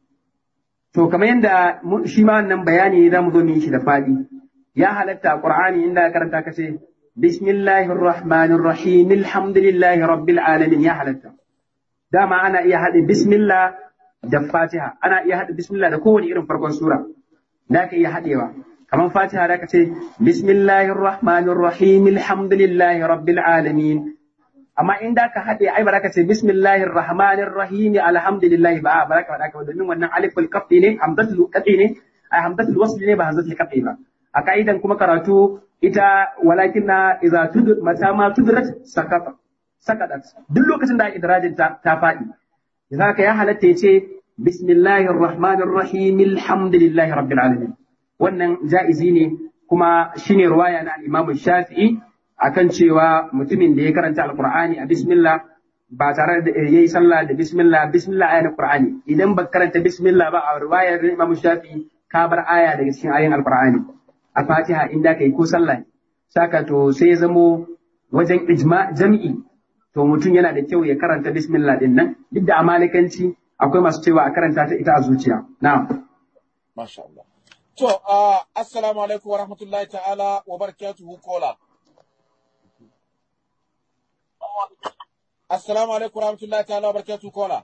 to kamar yadda mu- shi ma wannan bayani za mu zo mu yi shi da faɗi ya halatta a qur'ani inda ka karanta ka ce bismillahir rahmanir rahim alhamdulillahi rabbil alamin ya halatta dama ana iya haɗe bismillah da fatiha ana iya haɗe bismillah da kowane irin farkon sura da ka iya haɗewa kamar fatiha da ka ce bismillahir rahmanir rahim alhamdulillahi rabbil alamin amma in da ka haɗe ai ba za ka ce bismillahir rahmanir rahim alhamdulillahi ba ba za ka faɗa ka ba domin wannan aliful qaf'i ne hamzatul qat'i ne ai hamzatul wasl ne ba hamzatul qat'i ba a ka'idan kuma karatu ita walakin na idza tud mata ma tudrat sakata sakadat duk lokacin da idrajin ta ta faɗi idan ka ya halatta ya ce bismillahir rahmanir rahim alhamdulillahi rabbil alamin wannan ja'izi ne kuma shine ruwaya na al-Imam Shafi'i akan cewa mutumin da ya karanta alqur'ani a bismillah ba tare da yayi sallah da bismillah bismillah ayatul qur'ani idan ba karanta bismillah ba a ruwayar Imam Shafi'i ka bar aya daga cikin ayoyin alqur'ani a Fatiha inda kai ko sallah ne. saka to sai ya zamo wajen ijma jam'i to mutum yana da kyau ya karanta bismillah din nan duk da amalikanci akwai masu cewa a karanta ta ita a zuciya na'am masha Allah to uh, assalamu alaikum wa rahmatullahi ta'ala wa barakatuhu kola assalamu alaikum wa rahmatullahi ta'ala wa barakatuhu kola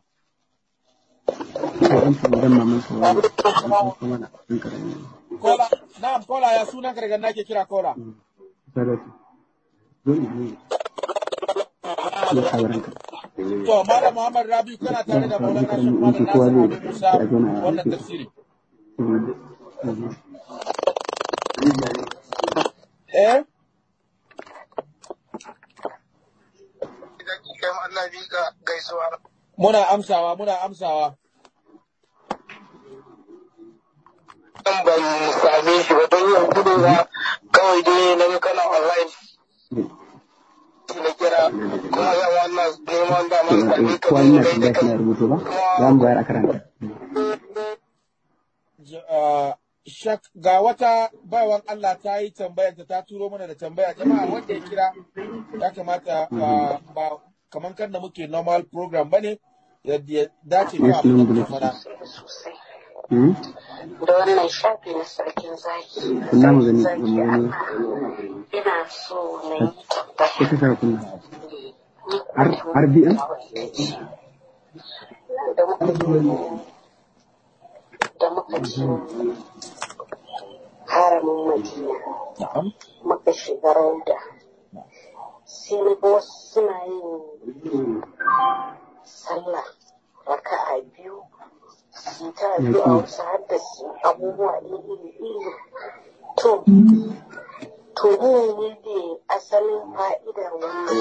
kola na'am kola ya sunan ka daga nake kira kola To, Malam Muhammad Rabi kana tare da Maulana Sheikh Malam Nasir Abu Musa wannan tafsiri. Eh? Idan Allah bi ga gaisuwa. Muna amsawa, muna amsawa. Dan ban same shi ba don yanzu ne ba kawai dai na ga kana online. Na kira kuma zan wannan neman da man same ka kowa don yana gai da tambaya kai. kana rubutu ba za mu bayar a karanta J- ah, Shak, ga wata baiwan Allah ta yi tambayar ta turo mana da tambaya jama'a wanda ya kira ya kamata ba ba kaman kan da muke normal program bane yadda ya dace da abin da muke fada. Hmm? da wannan shafi na sarkin zaki kunna mu gani zaki mu gani ina so na yi tambaya ita sa kunna ni har har bi'an da muka je da muka je haramin madina Na'am. muka shiga rauda sai na ga wasu suna yin sallah raka'a biyu su ta addu'a wasu haddasa abubuwa iri iri to to ne ne asalin fa'idar wannan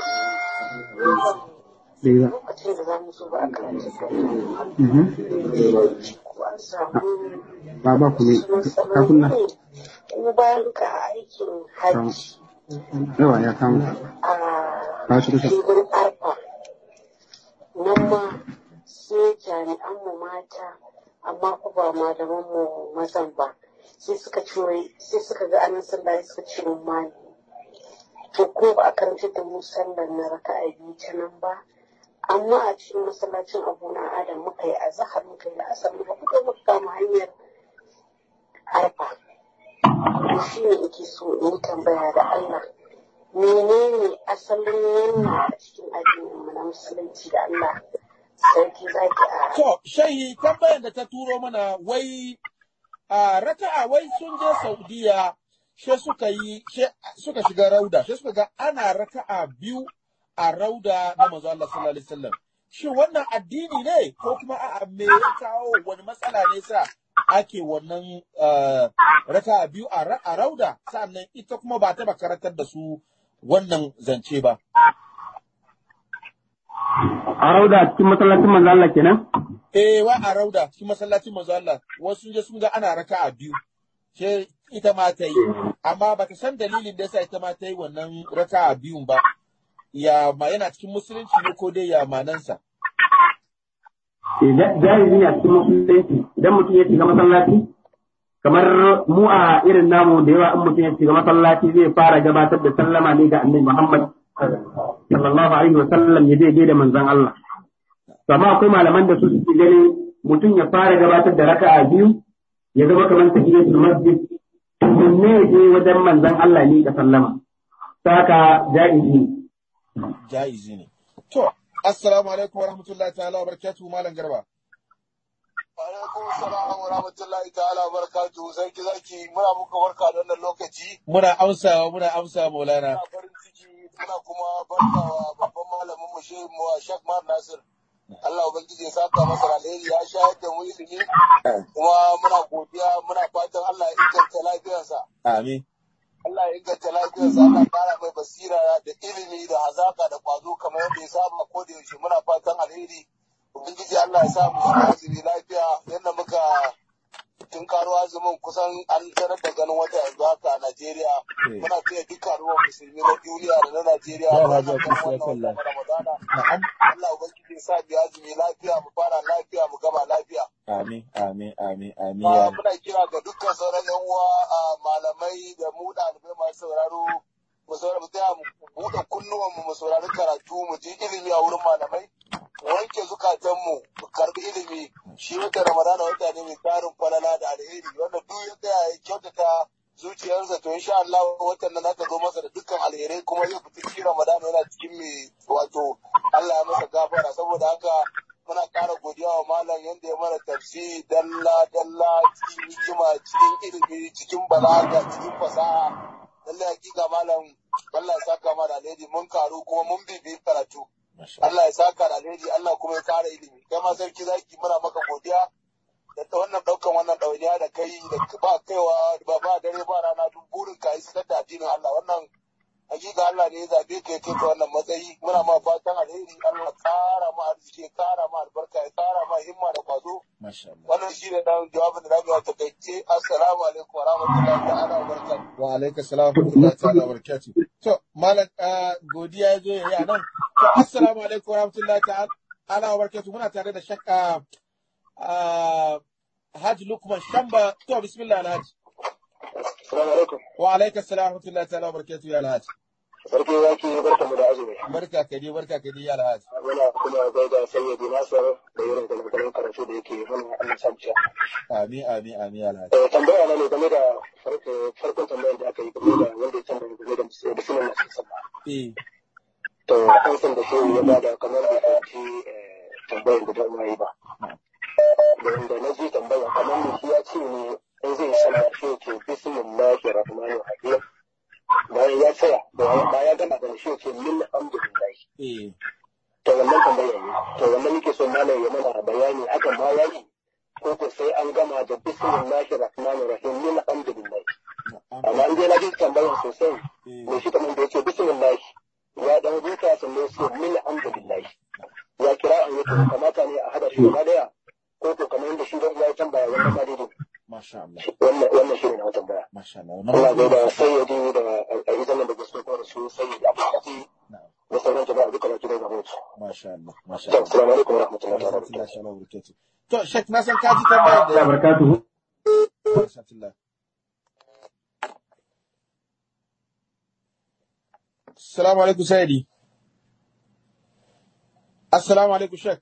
dai ba lokacin da za mu zo ba a karanta Mhm. ko an samu ba ba ku ne wasu ka kunna matsaloli ko bayan ka aikin hajji yawa ya kama a ba shi kusa filin arfa nan ma sai jami'an mu mata amma ku ba malaman mu mazan ba sai suka ce wai sai suka ga anan sallah suka ce mun mali to ko ba a karanta da mu sallar na raka'a biyu ta nan ba amma a cikin masallacin abu na adam muka yi azahar muka yi la'asar muka kuka muka kama hanyar arfa shi ne ake so in yi tambaya da Allah menene asalin wannan a cikin addinin mu na musulunci da Allah sarki zaki a To, shayi tambayar da ta turo mana wai a raka'a wai sun je Saudiya she suka yi she suka shiga rauda she suka ga ana raka'a biyu a rauda na manzo Allah sallallahu alaihi wasallam. Shin wannan addini ne ko kuma a'a me ya kawo wani matsala ne sa ake wannan ah, raka'a biyu a ra- a rauda sannan ita kuma ba ta karantar da su wannan zance ba. a rauda cikin masallacin manzo Allah kenan Eh, wa a rauda cikin masallacin manzo Allah, wasu sun je sun ga ana raka'a biyu. Sai ita ma ta yi, amma ba ta san dalilin da yasa ita ma ta yi wannan raka'a biyun ba. Ya ma yana cikin musulunci ne ko dai ya manansa. Eh, ja- jahili ne a cikin musulunci idan mutum ya shiga masallaci kamar mu a irin namu da yawa in mutum ya shiga masallaci zai fara gabatar da sallama ne ga annabi Muhammad sallallahu alaihi wa sallam ya daidai da manzon Allah to amma akwai malaman da su suke ganin mutum ya fara gabatar da raka'a biyu ya zama kamar tahiyatul masjid ne ya je wajen manzon Allah ne da sallama saka jahili ne Jaizi ne. To, assalamu alaikum wa rahmatullahi ta'ala wa barakatuhu malam garba. Alaikum salam wa rahmatullahi ta'ala wa barakatuhu sarki zaki muna muka warka da wannan lokaci Muna amsawa muna amsa maulana. muna farin ciki muna kuma barkawa babban malamin mu shehu mu Sheikh Mar Nasir Allah ubangiji ya saka masa da alheri ya shayar da mu ilimi kuma muna godiya muna fatan Allah ya inganta lafiyarsa Amin. Allah ya inganta lafiyarsa Allah ya kara mai basira da ilimi da hazaka da kwazo kamar yadda ya saba ko da yaushe muna fatan alheri ubangiji Allah ya sa mu shiga azumi lafiya yadda muka tun karo azumin kusan an sanar da ganin wata yanzu haka a Najeriya Eh. muna taya dukkan ruwan musulmi na duniya da na Najeriya Ya da Alhaji wannan Hafiz, ya wannan kalla. watan Ramadana Na'am. Allah ubangiji ya sa mu yi azumi lafiya mu fara lafiya mu gama lafiya Amin, amin, amin, amin. Ah, ya muna kira ga dukkan sauran yan uwa a malamai da mu ɗalibai masu sauraro mu saurara mu tsaya mu buɗe kunnuwan mu mu saurari karatu mu ji ilimi a wurin malamai mu wanke zukatan mu mu karbi ilimi shi wata ramadana wata ne mai tarin falala da alheri wanda duk ya tsaya ya kyautata zuciyarsa to insha Allah watan nan zaka zo masa da dukkan alherai kuma zai fita cikin ramadana yana cikin mai wato Allah ya masa gafara saboda haka muna ƙara godiya wa malam yadda ya mana tafsiri dalla dalla cikin hikima cikin ilimi cikin balaga cikin fasaha lallai hakika malam Allah ya saka mana alheri mun karu kuma mun bibi karatu Masha Allah ya saka da alheri Allah kuma ya kara ilimi kai ma sarki zaki muna maka godiya da ta wannan daukan wannan ɗawainiya da kai da ba kaiwa ba ba dare ba rana duk burin ka isar da addinin Allah wannan hakika Allah ne ya zabe ka ya kai ka wannan matsayi muna ma fatan alheri Allah ya kara ma arziki ya kara ma albarka ya kara ma himma da kwazo Masha Allah. wannan shi ne dan jawabin da zamu yi a takaice assalamu alaikum wa rahmatullahi ta'ala wa barakatuh Wa alaika salam wa rahmatullahi ta'ala wa barakatuh. To, malam ah, godiya ya zo ya yi a nan. To, assalamu alaikum wa rahmatullahi ta'ala wa barakatuh. Muna tare da shakka ah, Haji Lukman Shamba. To, bismillah Alhaji. assalamu alaikum Wa alaika salam wa rahmatullahi ta'ala wa barakatuh ya Alhaji. sarki zaki barkamu da azumi Barka ka dai, barka ka dai ya Alhaji. muna kuma gaida sayyidi nasar da irin galgalan karatu da yake mana Allah sa mu ci Amin, amin, amin ya Alhaji. Eh, tambaya na ne game da farko- farkon tambayar da aka yi game da wanda ya tambaya game da musu- da sunan nasu sallah. Eh, To, an san da shehu ya bada kamar da fahimci eh, tambayar da dama yi ba. Da inda na ji tambaya kamar da shi ya ce ne in zai sallah shi ya ce bismillahi rahmanir rahim. Bayan ya tsaya, bayan ya gama da shi ya ce min alhamdulillah. eh, To wannan tambaya ne. To wannan nake so malam ya mana bayani akan ma yayi ko ko sai an gama da bismillahi rahmanir rahim min alhamdulillah. na'am, amma in dai na ji tambayar sosai eh, mai shi kamar da yake bismillah ya dan huta sannan sai min alhamdulillah ya kira an yake kamata ne a hada shi gaba daya ko ko kamar yadda shi dan ya tambaya wannan ba daidai Masha Allah, wannan wannan shi ne na tambaya Masha Allah. Allah Wannan bai da sayyidi da a yi zaman da gaske ko da su sayyidi abu kafi Na'am. da sauran jama'a duka baki da gaba su Masha Allah masha To, Allah assalamu alaikum wa rahmatullahi wa barakatuh. rahmatullahi wa barakatuh to shek na san ka ji tambayar da da barakatuhu rahmatullah assalamu alaikum sayyidi assalamu alaikum shek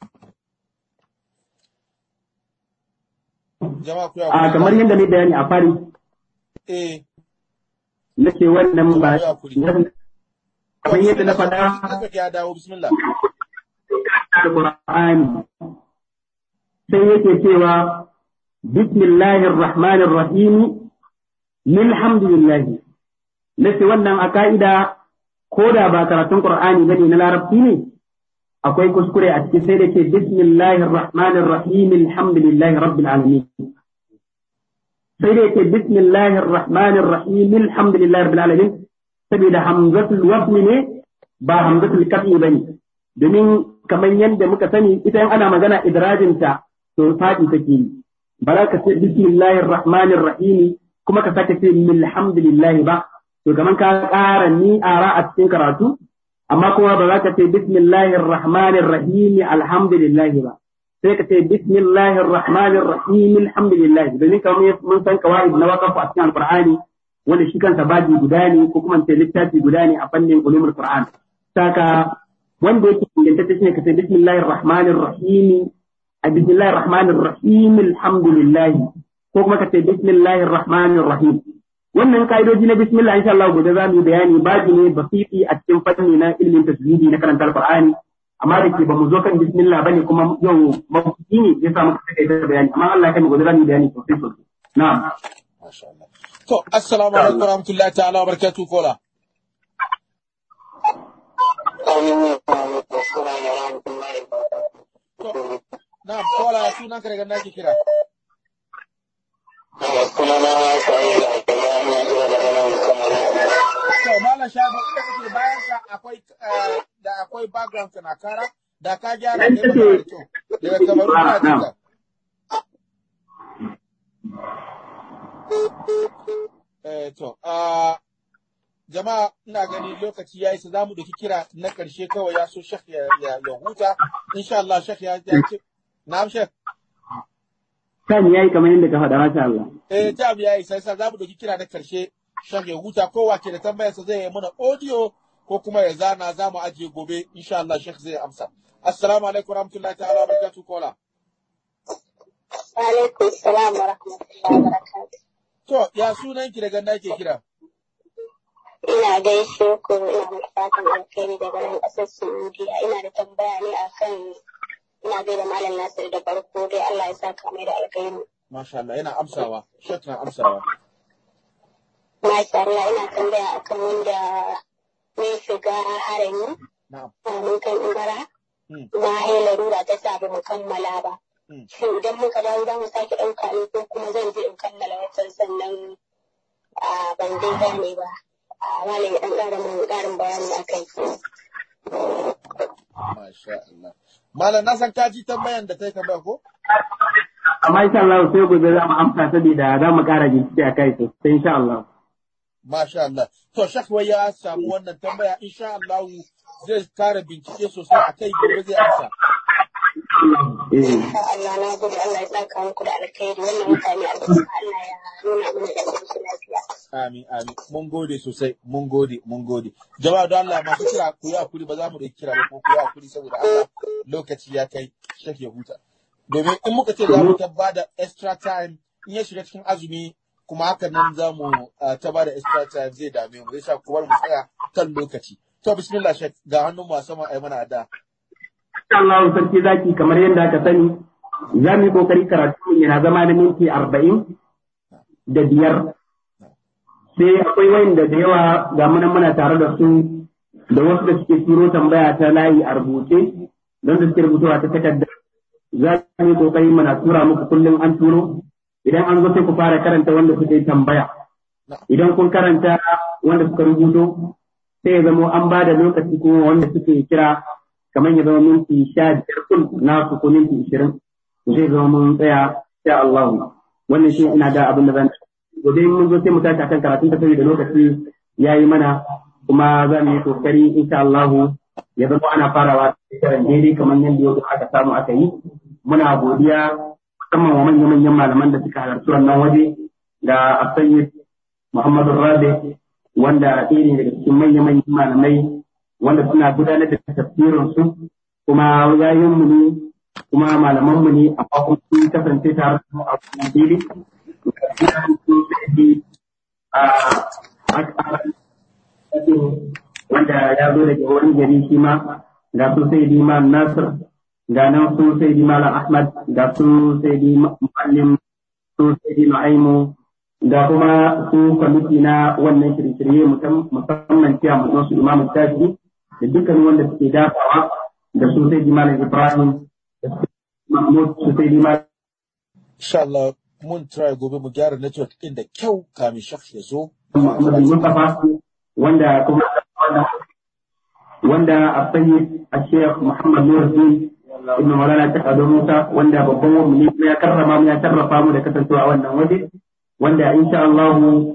jama'a ku ya a kamar yadda ne bayani a fari eh nake wannan ba jama'a ya kuri kamar yadda na faɗa Network ya dawo bismillah Al-Qur'ani sai yake cewa bismillahir rahmanir rahim alhamdulillah nace wannan a ka'ida ko da ba karatun Qur'ani bane na larabci ne akwai kuskure a cikin sai da ke bismillahir rahmanir rahim alhamdulillahi rabbil alamin sai da yake bismillahir rahmanir rahim alhamdulillahi rabbil alamin saboda hamzatul wasl ne ba hamzatul qat'i bane domin kamar yadda muka sani ita in ana magana idrajinta to fadi take yi ba za ka ce bismillahir rahmanir rahim kuma ka sake ce alhamdulillah ba to kamar ka ƙara ni ara a cikin karatu amma kuma ba za ka ce bismillahir rahmanir rahim alhamdulillah ba sai ka ce bismillahir rahmanir rahim alhamdulillah domin kamar mun san kawaid na waqaf a cikin alqur'ani wanda shi kansa baji guda ne ko kuma ce littafi guda ne a fannin ulumul qur'an saka wanda yake ingantacce shine ka ce bismillahir rahmanir rahim a bismillahir rahmanir rahim alhamdulillah ko kuma ka ce bismillahir rahmanir rahim wannan ka'idoji na bismillah insha Allah gobe za mu yi bayani baji ne basiti a cikin fanni na ilimin tasbihi na karanta alqur'ani amma da ke ba mu zo kan bismillah bane kuma yau mafuki ne ya samu ka kai da bayani amma Allah ya kai mu gobe za mu yi bayani sosai sosai na'am masha Allah to assalamu alaikum wa rahmatullahi ta'ala wa barakatuh kola to na'am kola sunan ka daga nake kira to malam shago inda kake bayan ka akwai eh, da akwai background ka na kara da ka gyara Dan kai magana da kyau daga kamaru na Na'am. jinka eh to ah jama'a ina gani lokaci ya isa za mu ɗauki kira na ƙarshe kawai ya so shek ya, ya, ya huta insha Allah shek ya, ya ce na'am shek kan yayi kamar yadda ka faɗa masha Allah eh ta ya isa yasa za mu ɗauki kira na ƙarshe shek ya huta kowa ke da tambayarsa zai yi mana audio ko kuma ya zana za mu ajiye gobe insha Allah shek zai amsa assalamu alaikum warahmatullahi ta'ala barakatuh kola Alaikum salam wa rahmatullahi wa barakatuh. to ya sunan ki daga nake kira Ina gaishe ku ina muku fatan alkhairi daga nan ƙasar Saudiya. Ina da tambaya ne akan ina gaida Malam Nasir da farko dai Allah ya saka mai da alkhairi. masha Allah yana amsawa shek na amsawa Masha Allah ina tambaya akan wanda ne shiga harami na'am a mun kan umara. Hmm. Na hai larura ta sa ba mu kammala ba. Hmm. Shin idan muka dawo za mu sake ɗauka ne ko kuma zan je in kammala wata sannan a ban dai gane ba. A malam ya ɗan ƙara mun ƙarin bayani a kai. masha Allah malam na san ka ji tambayan da ta yi tambaya ko amma insha Allah sai gobe za mu amsa saboda za mu ƙara bincike a kai sosai insha Allah Masha Allah. To, Shakwa ya samu wannan tambaya, insha Allah zai kara bincike sosai a kai gobe zai amsa. eh Insha Allah na gode Allah ya saka muku da alkhairi wannan mutane albarka Allah ya nuna mana da su lafiya. Amin, amin. Mun gode sosai, mun gode, mun gode. Jama'a don Allah masu kira ku yi hakuri ba za mu ɗauki kira ba ko ku yi hakuri saboda Allah lokaci ya kai shak ya huta. Domin in muka ce za mu ta ba da extra time in ya shiga cikin azumi kuma haka nan za mu ah, ta ba da extra time zai dame mu zai sa ku bar mu tsaya kan lokaci. To bismillah shek ga hannun mu a sama ai mana ada. insha Allah sarki zaki kamar yadda aka sani za mu yi kokari karatu yana zama na minti arba'in da biyar sai akwai wayanda da yawa ga mu nan muna tare da su da wasu da suke turo tambaya ta layi a rubuce don da suke rubutuwa ta takarda za mu yi kokari muna tura muku kullum an turo idan an zo sai ku fara karanta wanda suka yi tambaya idan kun karanta wanda suka rubuto sai ya zamo an ba da lokaci kuma wanda suke kira kamar ya zama minti sha biyar kun na su ko minti ishirin zai zama mun tsaya sha Allah wannan shi ina da abin da zan gobe mun zo sai mu tashi akan karatun ta saboda lokaci yayi mana kuma za mu yi kokari insha Allah ya zama ana farawa shekaran daidai kamar yadda yau aka samu aka yi muna godiya musamman wa manya-manyan malaman da suka halarci wannan waje da Asayyid Muhammadu Rabi wanda ɗaya ne daga cikin manya-manyan malamai wanda suna gudanar da tafsirin su kuma yayin mu ne kuma malaman mu ne amma kuma sun kasance tare da mu a cikin fili wanda ya zo daga wani gari shi ma ga su sai Imam Nasir ga nan su sai Malam Ahmad ga su sai Muallim su sai Nu'aimu da kuma su kwamiti na wannan shirye-shirye musamman cewa mutum su Imam Shafi da dukkan wanda suke dafawa da su sai Malam Ibrahim da su Mahmud su sai Malam Insha Allah mun try gobe mu gyara network ɗin da kyau kamin shaf ya zo. Muhammad Mustafa wanda kuma wanda a sanyi a Sheikh Muhammad Nuruddin Ibn Maulana ta Ado Musa wanda babban wani ne kuma ya karrama mu ya tarrafa mu da kasancewa a wannan waje wanda insha Allah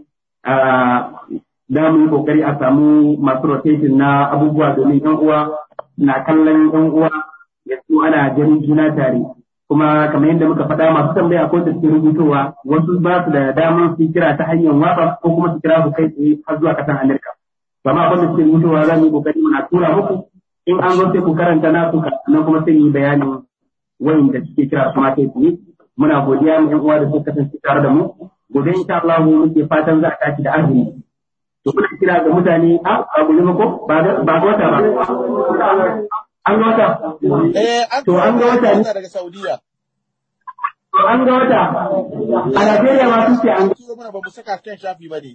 da mu yi kokari a samu masu rotation na abubuwa domin yan uwa na kallon yan uwa yanzu ana ganin juna tare kuma kamar yadda muka faɗa masu tambaya ko da suke rubutowa wasu ba su da damar su kira ta hanyar WhatsApp ko kuma su kira ku kai tsaye har zuwa ƙasar Amurka. Amma abin da suke rubutowa za mu yi kokari muna tura muku in an zo sai ku karanta na ku nan kuma sai yi bayanin wayin da suke kira su ma kai tsaye. Muna godiya mu ƴan uwa da suka kasance tare da mu. Gobe insha Allah mu muke fatan za a tashi da arziki. To kuna kira ga mutane a ba ku ba ko ba ga wata ba. An ga wata. Eh, an To an ga wata ne. daga Saudiya. To an ga wata. A Najeriya ma sun ce an Turo mana ba mu saka kan shafi ba ne.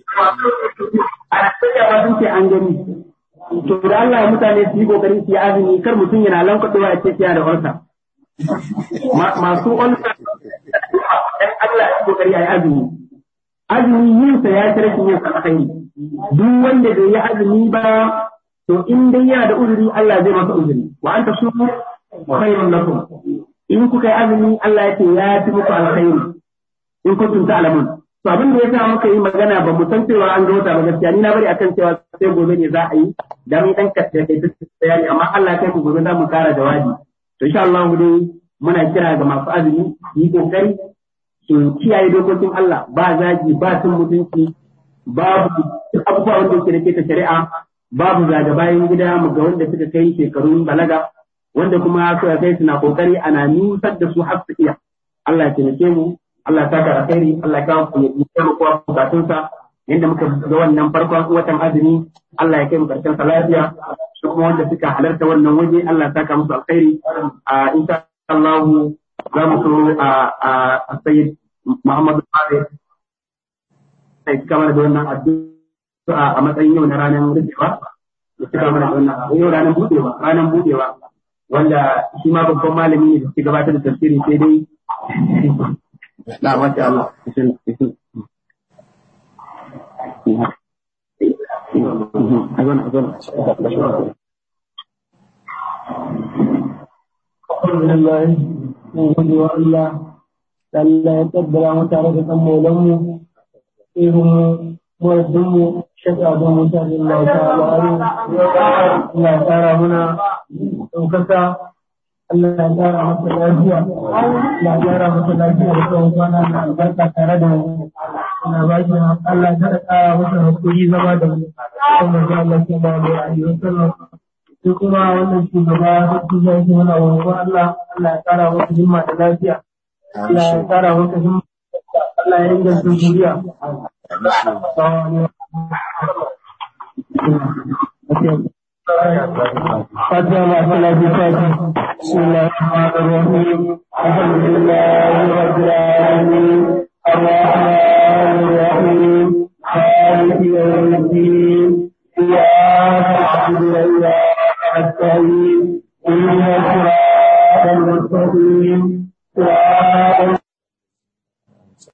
a Najeriya ma sun ce an gani. To da Allah mutane su yi kokari su yi azumi kar mutum yana lankwaɗewa ya ce yana da ulsa. Ma- Masu ulsa dan Allah ya yi kokari a yi azumi. Azumi yin sa ya ci rashin yin sa alkhairi. Duk wanda bai yi azumi ba to in dai yana da uzuri Allah zai masa uzuri. Wa anta sumu khairun lakum. In kuka yi azumi Allah ya ce ya fi muku alkhairi. in kuntum ta'lamun to abin da yasa muka yi magana ba mu san cewa an ga wata ba gaskiya ni na bari akan cewa sai gobe ne za a yi da mun dan kace kai duk bayani amma Allah kai mu gobe za mu kara jawabi to insha Allah dai muna kira ga masu azumi yi kokari su kiyaye dokokin Allah ba zagi ba cin mutunci babu duk abubuwa wanda yake da ke ta shari'a babu zaga bayan gida mu ga wanda suka kai shekarun balaga wanda kuma suka kai suna kokari ana nusar da su har su iya Allah ya taimake mu Allah ya saka alkhairi Allah ya kawo ku ya taimako wa bukatunsa inda muka ga wannan farkon watan azumi Allah ya kai mu karshen sa lafiya su kuma wanda suka halarta wannan waje Allah ya saka musu alkhairi a insha Allah za mu so a a sayyid Muhammad Buhari sai cika mana da wannan addu'a a matsayin yau na ranar rufewa ya cika mana da wannan yau ranar budewa ranar budewa wanda shi ma babban malami ne da suke gabatar da tafsiri sai dai na masha Allah Alhamdulillah, mun gode wa Allah, da Allah ya kaddara mu tare da ɗan maulanmu, ihun muradinmu, shaka don mutane Allah ta al'adu, Allah ya tsara muna ɗaukaka, Allah ya tsara masa lafiya, Allah ya tsara masa lafiya da tsawon kwana na albarka tare da mu. Ina ba shi Allah ya tsara masa hakuri zama da mu, kuma ga Allah ta ba mu ra'ayi sallam. sai kuma wannan shugaba da su zai yi mana roƙon Allah Allah ya kara masa himma da lafiya Allah ya kara masa himma Allah ya inganta zuriya فاتحة مع صلاة الفاتحة بسم الله الرحمن الرحيم الحمد لله رب العالمين الرحمن الرحيم مالك يوم الدين إياك نعبد وإياك نستعين اهدنا الصراط المستقيم صراط